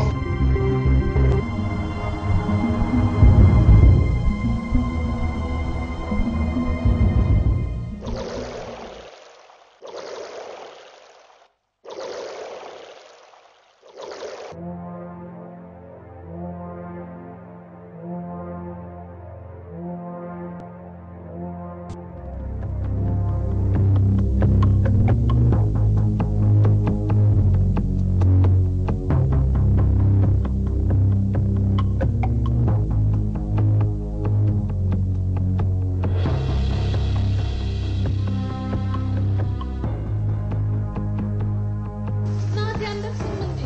ናቲ አንደርስም እንዴ?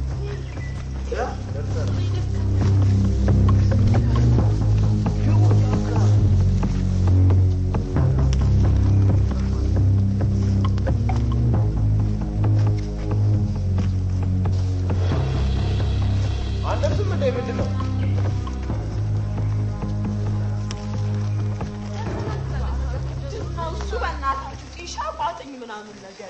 አንደርስም እንደ ምንድን ነው? ነው እሱ በእናታችሁ ጢሻ ቋጥኝ ምናምን ነገሩ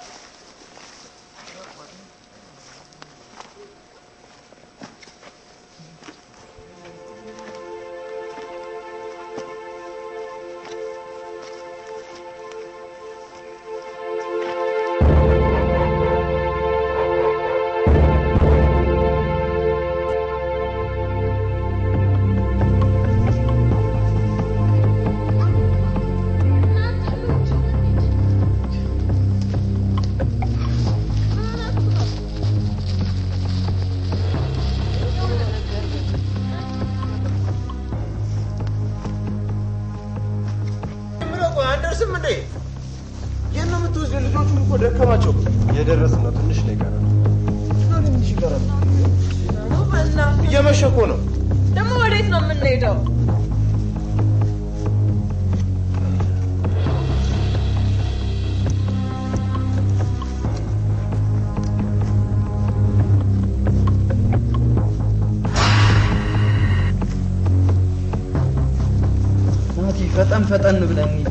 የምለው ቆይ አንደርስም እንዴ? የት ነው የምትወስደው? ልጆቹም እኮ ደከማቸው። የደረስን ነው። ትንሽ ነው የቀረን። ትንሽ ይቀራል። እየመሸ እኮ ነው። ደግሞ ወዴት ነው የምንሄደው? ናቲ ፈጠን ፈጠን ብለን እንሂድ።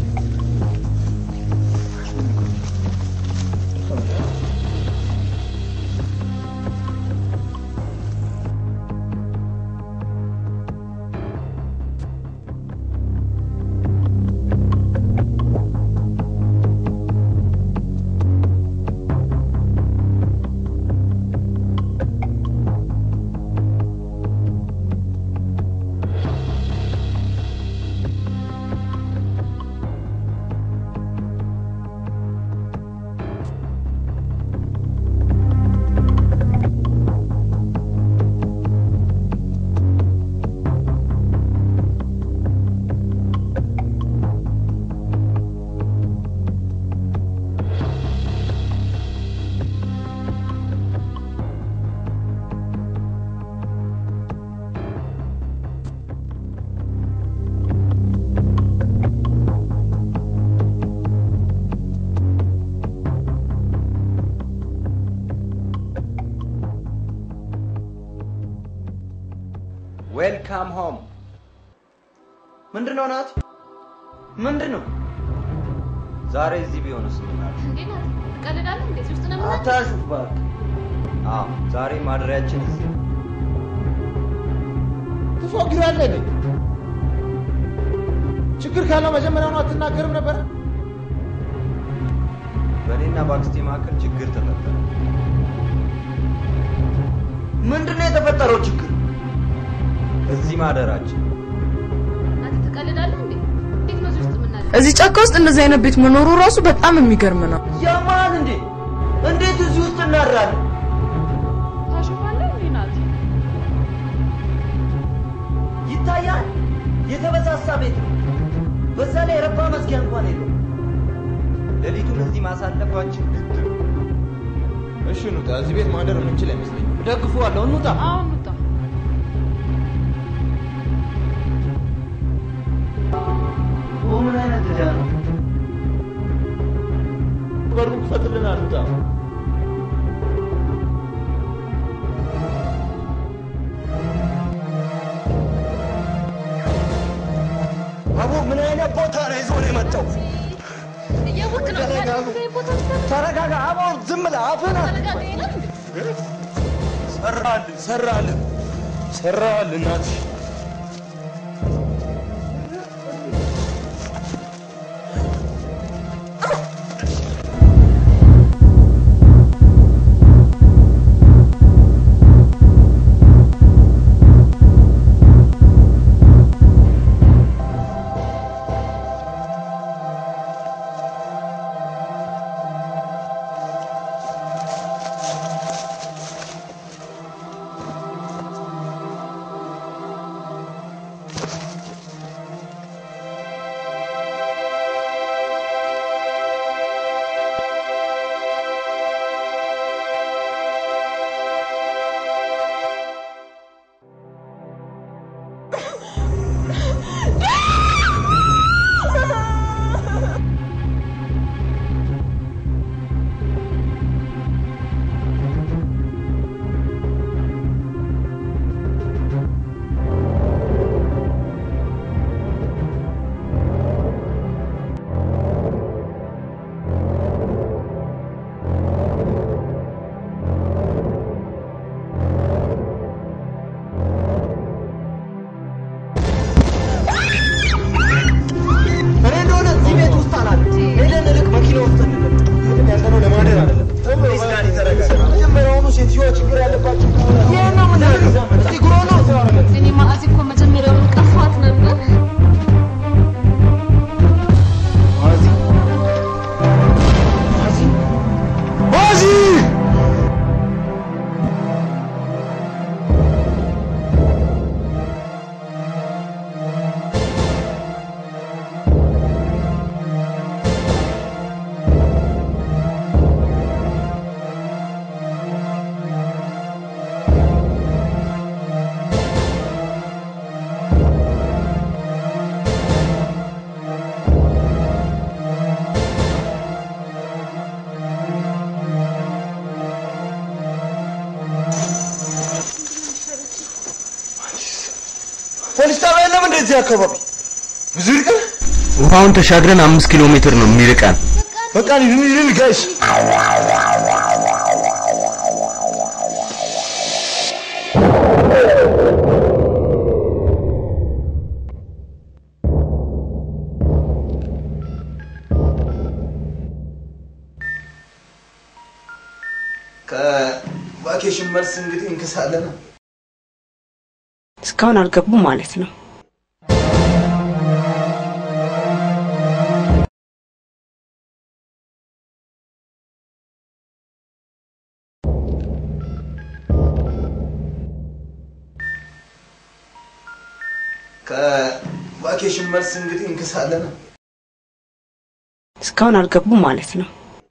ዌልካም ሆም። ምንድን ነው ናቲ? ምንድን ነው? ዛሬ እዚህ ቢሆንስ ምን አለ? እንዴ ናቲ ትቀልዳለህ እንዴ? እዚህ ውስጥ ነው የምናድረው? አታሹፍ እባክህ። አዎ ዛሬ ማደሪያችን እዚህ ነው። ትፎግራለህ ነኝ። ችግር ካለው መጀመሪያውኑ አትናገርም ነበረ? በእኔና በአክስቴ መካከል ችግር ተፈጠረ። ምንድን ነው የተፈጠረው ችግር? እዚህ ማደራችን አንተ ትቀልዳለህ እንዴ? እንዴት ነው እዚህ ውስጥ የምናደርገው? እዚህ ጫካ ውስጥ እንደዚህ አይነት ቤት መኖሩ ራሱ በጣም የሚገርም ነው። ያማል እንዴ? እንዴት እዚህ ውስጥ እናድራለን? ታሸፋለህ እንዴ ናቲ? ይታያል። የተበሳሳ ቤት ነው። በዛ ላይ የረባ መዝጊያ እንኳን የለው። ሌሊቱን እዚህ ማሳለፋችን ግድ ነው። እሺ እንውጣ። እዚህ ቤት ማደር የምንችል አይመስለኝም። ደግፈዋለሁ። እንውጣ። አዎ እንውጣ። ምን አይነት ዕዳ ነው? በሩን ክፈትልን፣ አንውጣ። አቦ ምን አይነት ቦታ ነው ይዞ ነው የመጣው? እያወቅህ ነው ተረጋጉ። ታዲያ ቦታ ትፈታ- ተረጋጋ። አቦ ዝም ብለህ አፍህን አትክፈት። ተረጋጋ ይላል እንዴ? ሰራልን፣ ሰራልን፣ ሰራልን እናትሽ እኔ እንደሆነ እዚህ ቤት ውስጥ አላለም። ሄደን እልቅ መኪና ውስጥ እንለቅ። ምንም ያለነው ለማደር አይደለም። ፕሊዝ ዳኒ ተረጋጋ። መጀመሪያውኑ ሴትዮዋ ችግር ያለባቸው ከሆነ ይህ ነው የምናደርገው። እስቲ ጉሮ ነው እኔ ማአዚ እኮ መጀመሪያውን ቀፏት ነበር። ማዚ ፖሊስ ጣቢያ የለም እንደዚህ አካባቢ ብዙ ይርቃል። ውሃውን ተሻግረን አምስት ኪሎ ሜትር ነው የሚርቀን። በቃ እንሂድ እንሂድ ጋይስ። ከቫኬሽን መልስ እንግዲህ እንክሳለን። እስካሁን አልገቡም ማለት ነው። ከቫኬሽን መልስ እንግዲህ እንክሳለን። እስካሁን አልገቡም ማለት ነው።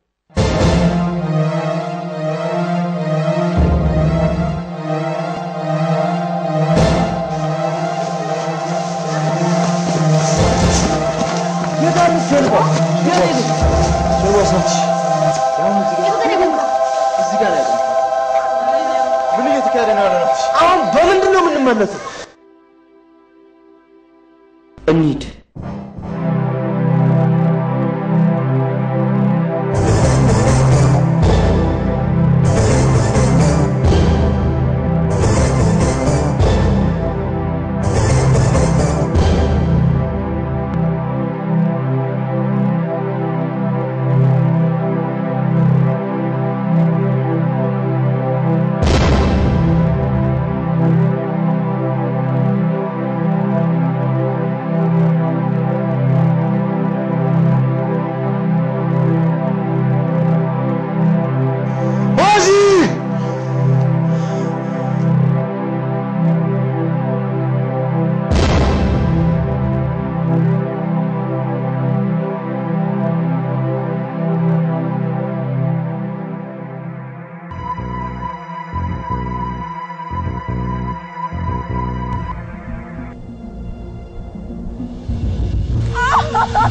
የታለች ጀልባ? የት ሄደች? ጀልባ ሳትሽ እዚህ ጋር ያለ ምን እየተካሄደ ነው ያለው? ናትሽ? አሁን በምንድን ነው የምንመለሰው? እንሂድ።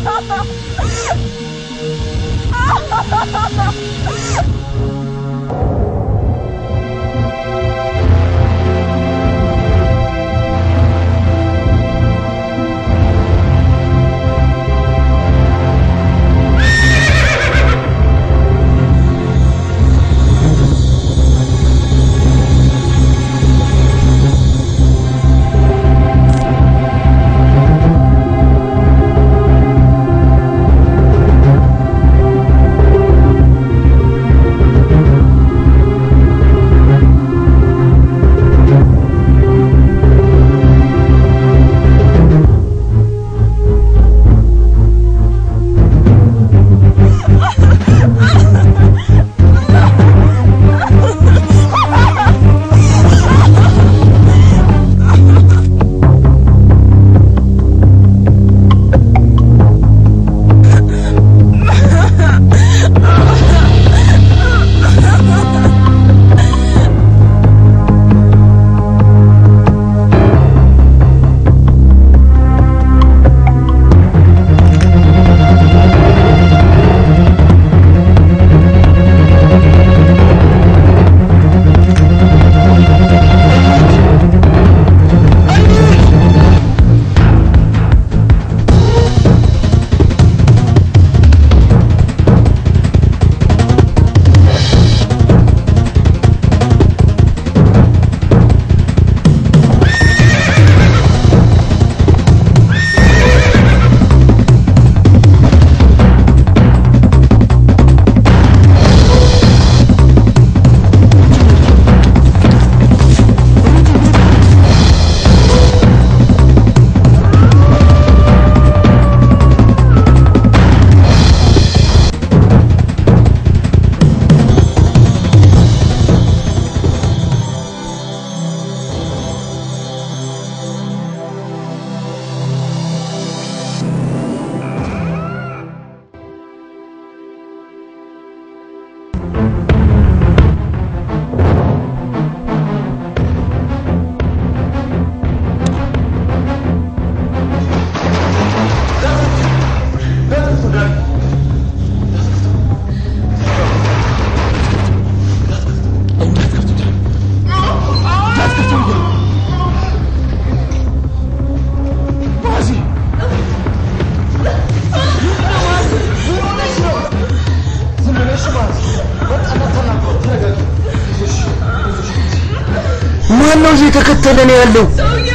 ማን ነው እዚህ የተከተለን ያለው?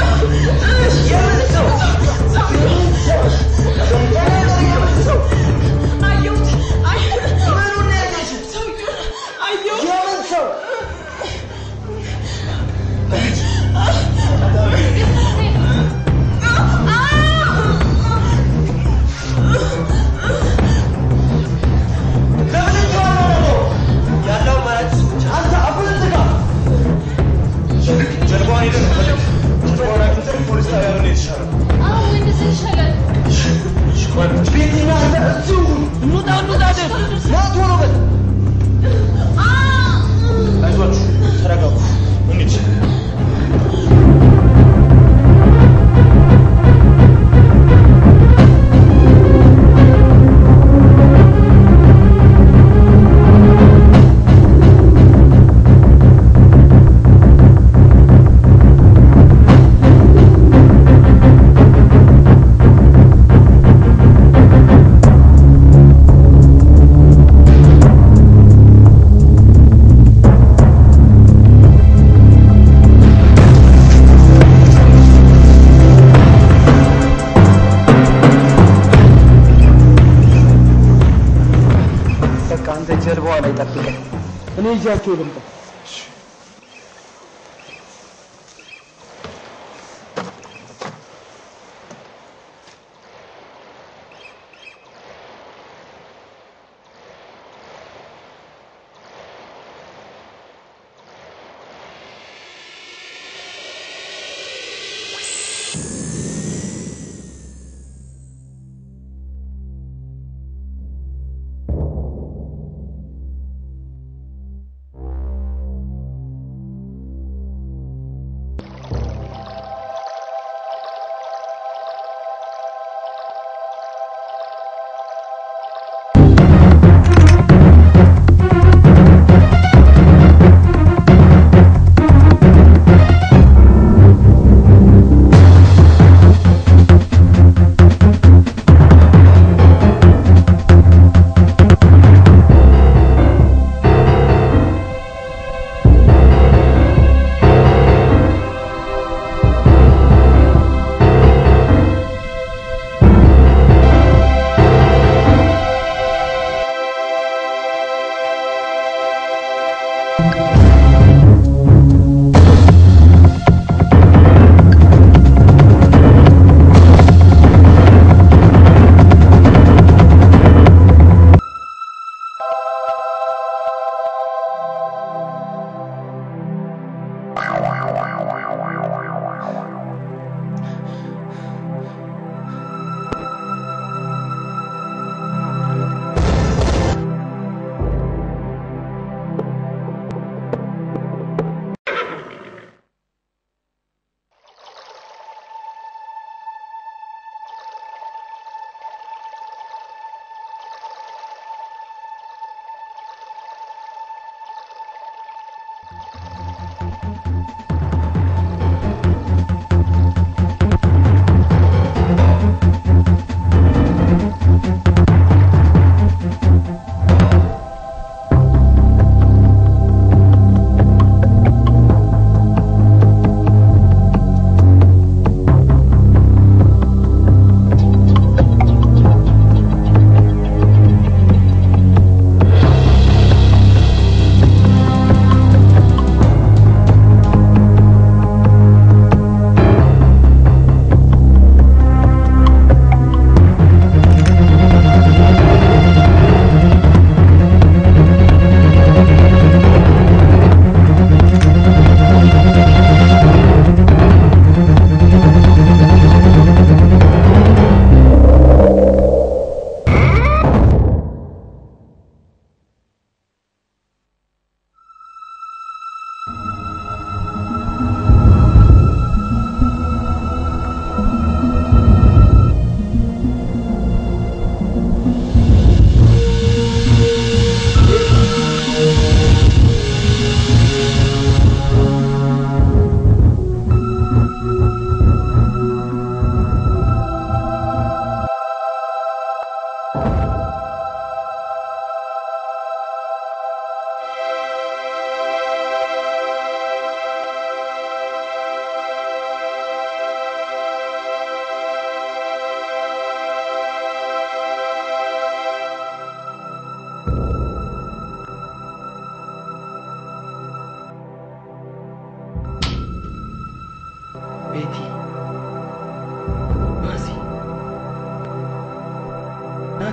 በቃ አንተ ጀልባዋ ላይ ጠብቀኝ፣ እኔ ይዣቸው ልምጣ።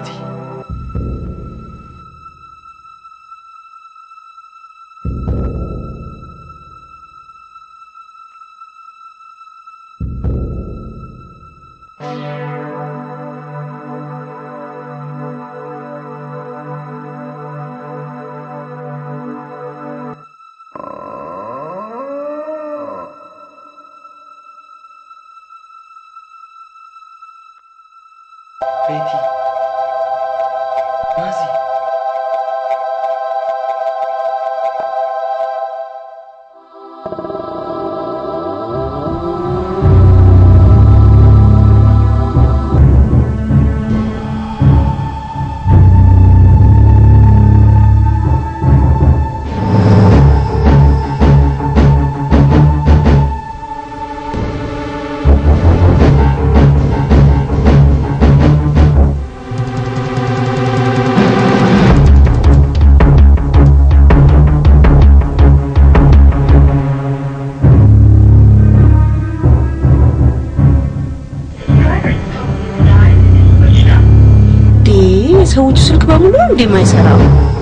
ናቲ ቤቲ ናዚ እንዴ የሰዎቹ ስልክ በሙሉ ነው እንዴ የማይሰራው?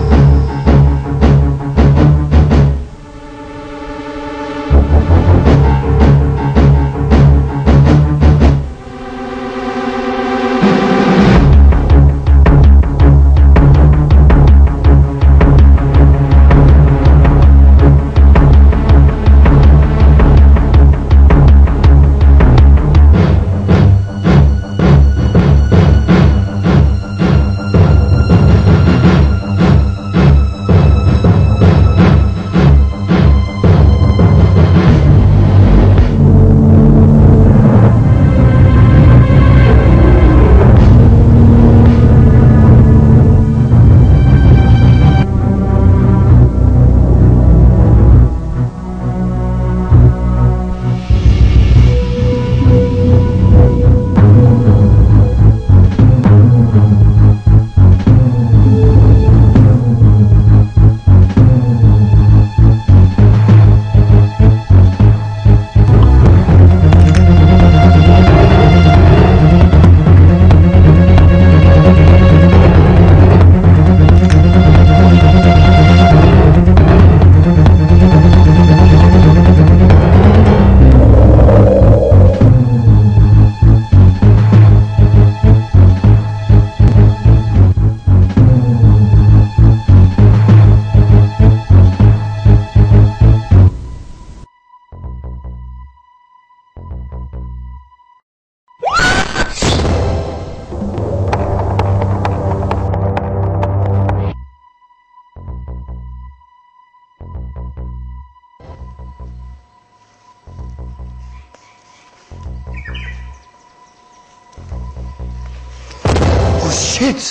ሺት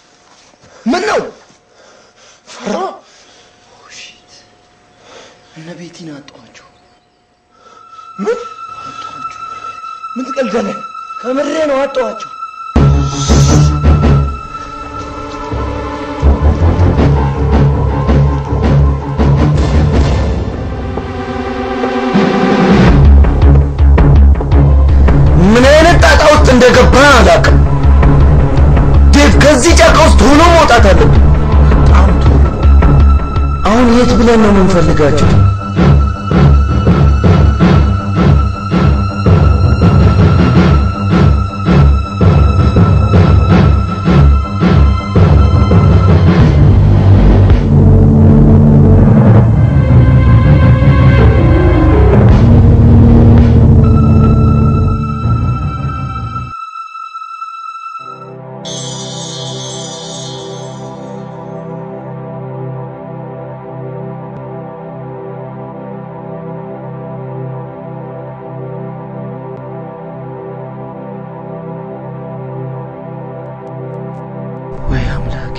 ምን ነው ፈራ እነ ቤቲን አጧቸው። ምን ምን ትቀልዳለህ? ከምሬ ነው አጧቸው። ምን አይነት ጣጣ ውስጥ እንደገባ አላውቅም። ዴቭ ከዚህ ጫካ ውስጥ ቶሎ መውጣት አለብን። በጣም ቶሎ። አሁን የት ብለን ነው የምንፈልጋቸው? ወይ አምላኬ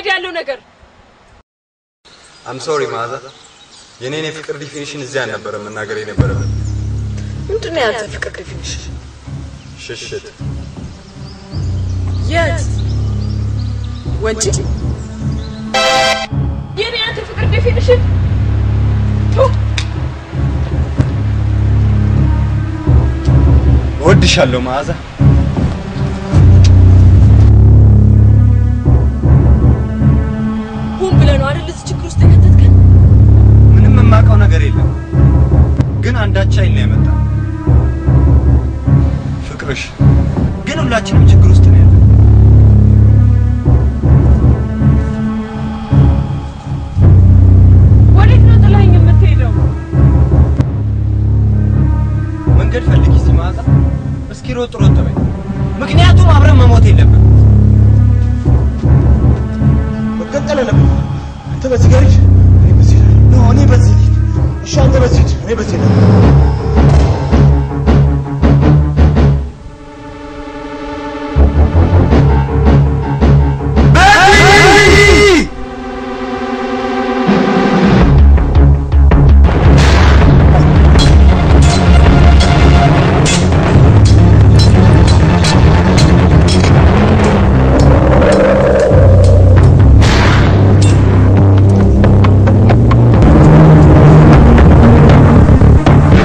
ወዲህ ያለው ነገር አም ሶሪ መዓዛ፣ የኔን የፍቅር ዲፊኒሽን እዚያ አልነበረ መናገር የነበረብን። ምንድን ነው ያንተ ፍቅር ዴፊኒሽን? ሽሽት የት ወንጪ? የኔ ያንተ ፍቅር ዴፊኒሽን እወድሻለሁ መዓዛ። ሁን ብለህ ነው አይደል እዚህ ችግር ውስጥ የከተትከን? ምንም የማውቀው ነገር የለም፣ ግን አንዳች ኃይል ነው የመጣ ፍቅርሽ። ግን ሁላችንም ችግር ውስጥ ነው ያለ። ወዴት ነው ጥላኝ የምትሄደው? መንገድ ፈልጊ እስቲ መዓዛ። እስኪ ሮጥ ሮጥ በይ፣ ምክንያቱም አብረን መሞት የለብን። መቀጠል አለብን። አንተ በዚህ ጋር ሂድ፣ እኔ በዚህ ሄዳለሁ። ኖ እኔ በዚህ ልሂድ። እሺ አንተ በዚህ ሂድ፣ እኔ በዚህ ሄዳለሁ። እ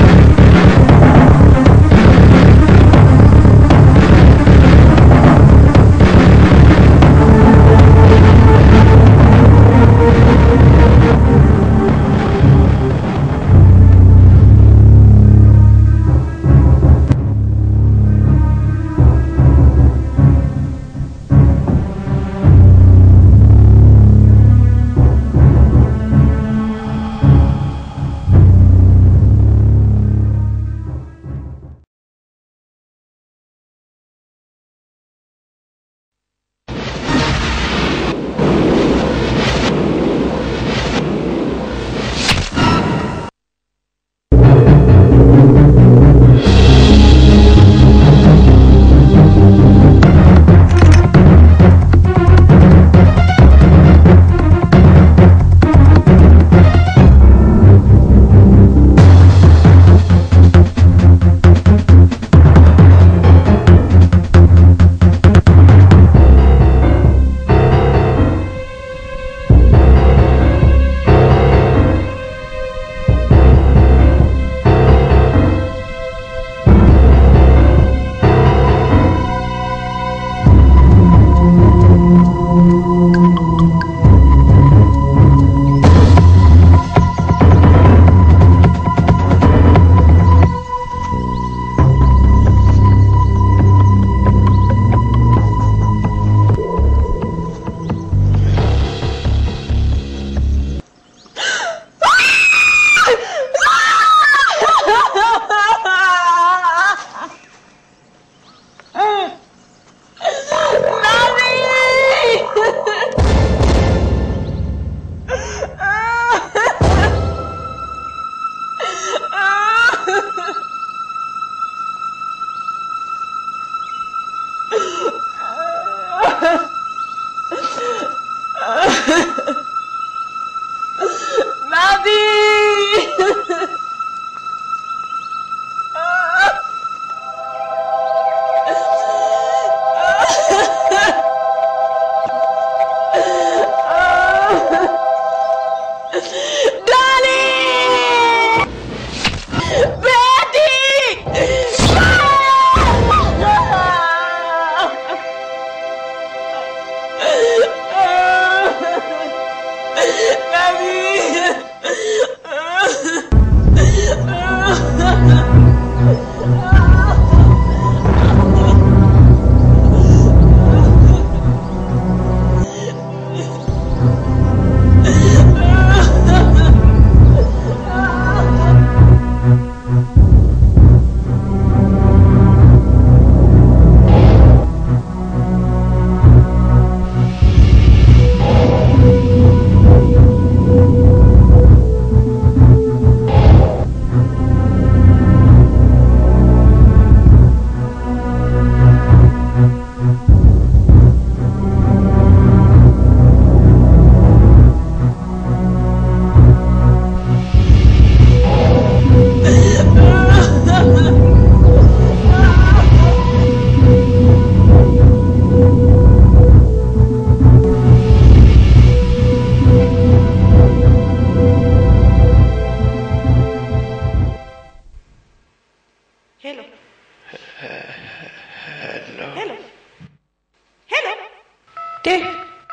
ዴ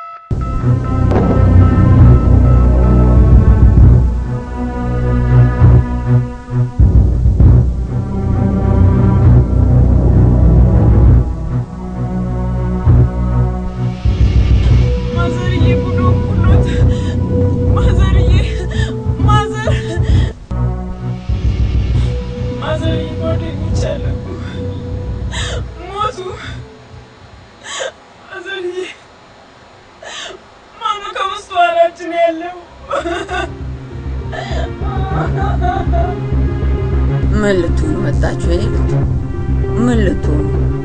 ማዘርዬ ጉዶ ጉዶት ማዘርዬ ማዘር ማዘርዬ ጓደኞች አሉ ሞቱ ማዘርዬ ማነው ከመስተዋላችን ያለው ምን ልትሆኑ መጣችሁ? የኔ ልጅ ምን ልትሆኑ?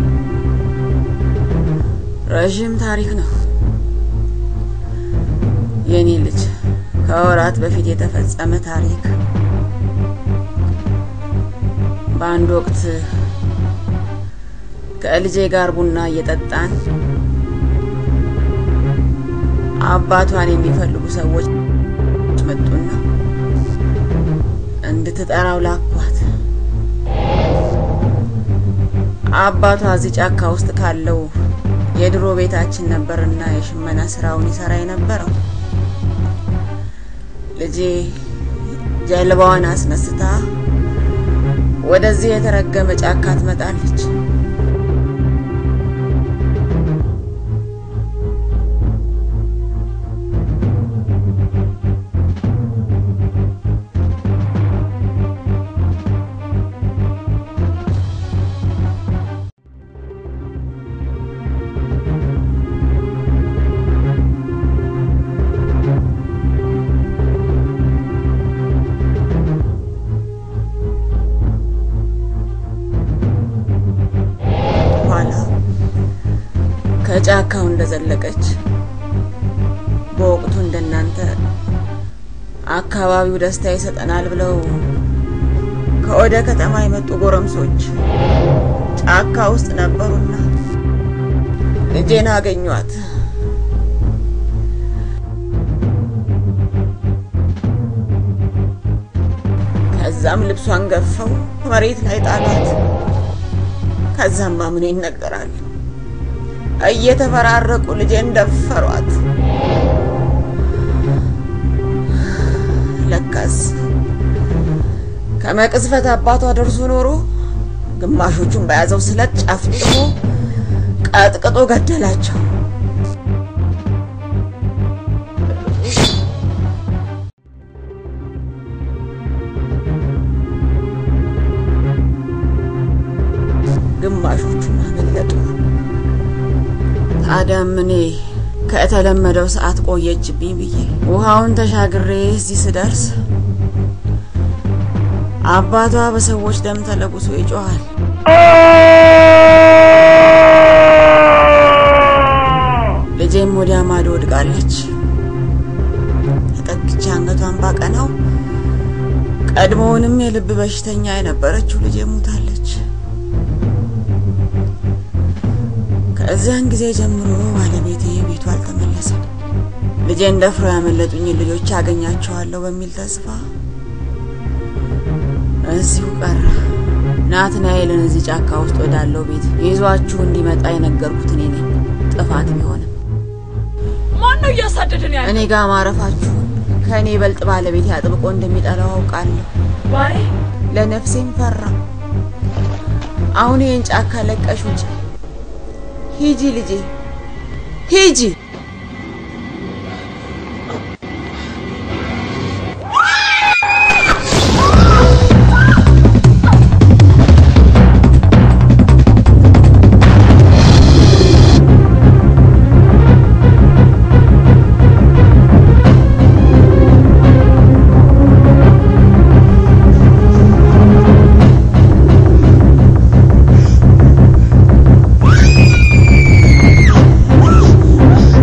ረዥም ታሪክ ነው የኔ ልጅ። ከወራት በፊት የተፈጸመ ታሪክ። በአንድ ወቅት ከልጄ ጋር ቡና እየጠጣን አባቷን የሚፈልጉ ሰዎች መጡና እንድትጠራው ላኳት። አባቷ እዚህ ጫካ ውስጥ ካለው የድሮ ቤታችን ነበርና የሽመና ስራውን ይሰራ የነበረው። ልጄ ጀልባዋን አስነስታ ወደዚህ የተረገመ ጫካ ትመጣለች። ኋላ ከጫካው እንደዘለቀች በወቅቱ እንደናንተ አካባቢው ደስታ ይሰጠናል ብለው ከወደ ከተማ የመጡ ጎረምሶች ጫካ ውስጥ ነበሩና ልጄን አገኟት። ከዛም ልብሷን ገፈው መሬት ላይ ጣሏት። ከዛማ ምን ይነገራል? እየተፈራረቁ ልጄን ደፈሯት። ለካስ ከመቅዝፈት አባቷ ደርሶ ኖሮ ግማሾቹን በያዘው ስለት ጨፍጭፎ ቀጥቅጦ ገደላቸው። ግማሾቹን አመለጡ። ታዲያም እኔ ከተለመደው ሰዓት ቆየችብኝ ብዬ ውሃውን ተሻግሬ እዚህ ስደርስ አባቷ በሰዎች ደም ተለጉሶ ይጮኻል። ልጄም ወዲያ ማዶ ወድቃለች። ተጠግቼ አንገቷን ባቀናው ቀድሞውንም የልብ በሽተኛ የነበረችው ልጄ ሞታለች። ከዚያን ጊዜ ጀምሮ ባለቤቴ ቤቱ አልተመለሰም። ልጄን ደፍረው ያመለጡኝን ልጆች አገኛቸዋለሁ በሚል ተስፋ እዚሁ ቀረ። ናትናኤልን እዚህ ጫካ ውስጥ ወዳለው ቤት ይዟችሁ እንዲመጣ የነገርኩት እኔ ነኝ። ጥፋት ቢሆንም ማን ነው እያሳደደን ያለ እኔ ጋር ማረፋችሁን ከእኔ ይበልጥ ባለቤቴ አጥብቆ እንደሚጠላው አውቃለሁ። ባይ ለነፍሴም ፈራ። አሁን ይህን ጫካ ለቀሽ ውጪ። ሂጂ ልጄ ሂጂ። Thank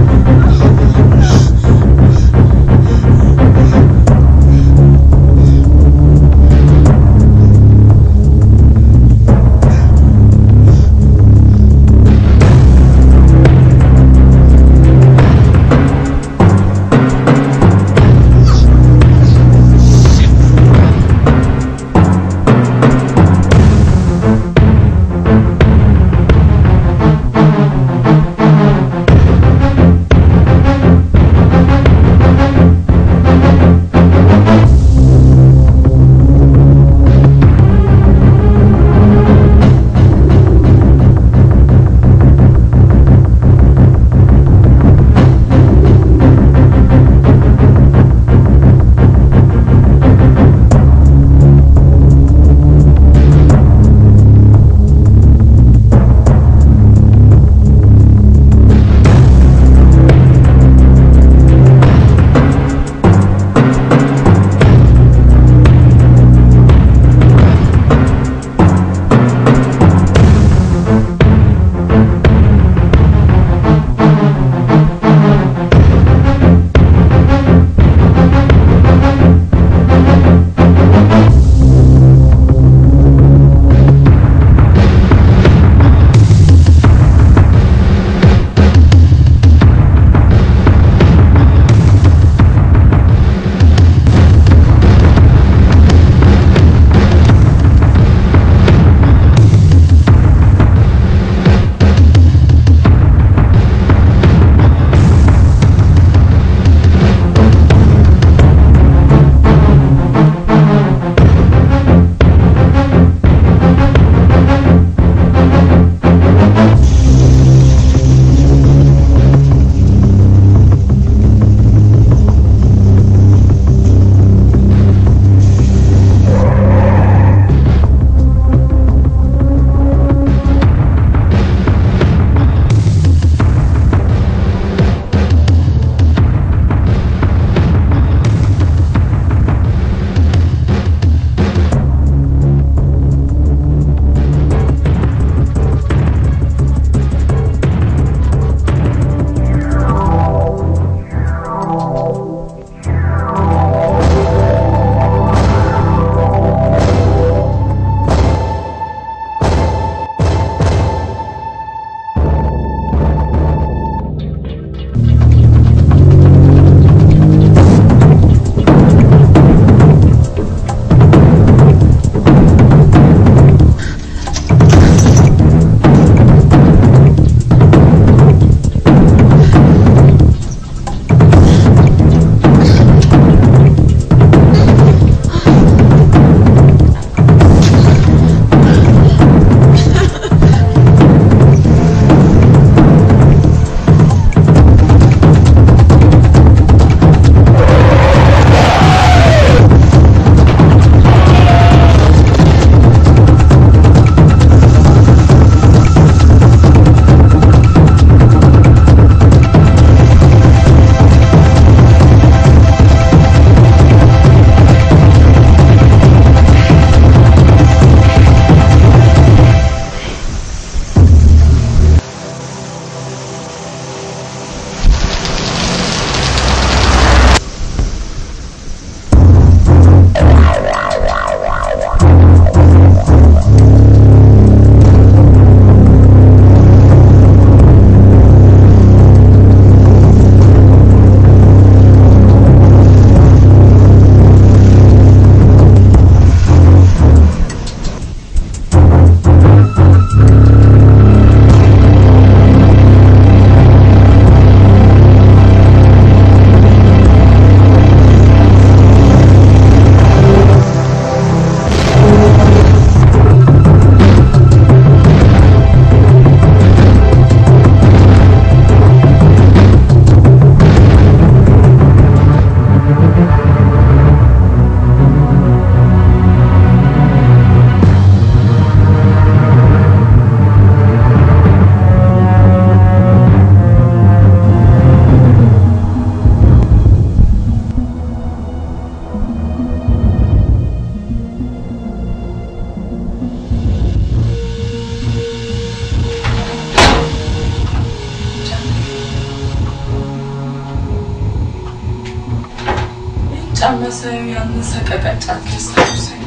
በጣም ሳየው ያንን ሰቀቀን ጫካ ያስታውሰኛል።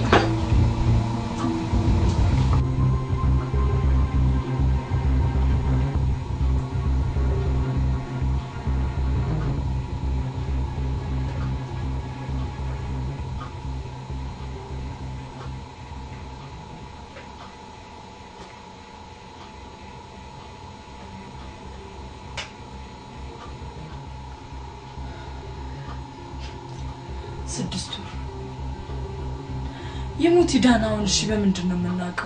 ስድስት ወር የሞት ዳናውን እሺ፣ በምንድን ነው የምናውቀው?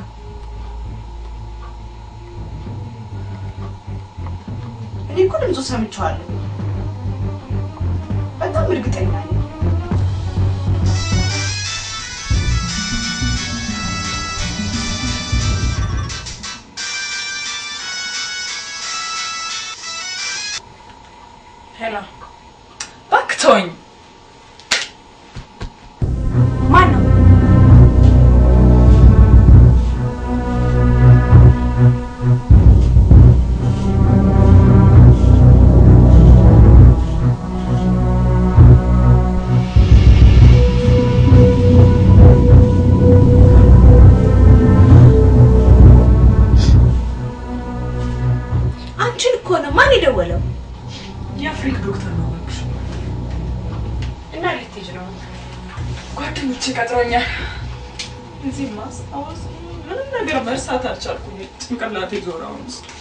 እኔ እኮ ድምፁ ሰምቼዋለሁ። በጣም እርግጠኛ ነኝ። ሄላ እባክህ ተወኝ። ማን ነው? አንቺን እኮ ነው። ማን የደወለው? የአፍሪክ ዶክተር ነው እባክሽ። እና ልትሄጂ ነው? ጓደኞቼ ቀጥሮኛል። እዚህ ማስታወስ ምንም ነገር መርሳት አልቻልኩም። ጭንቅላቴ ዞረ አሁን ውስጥ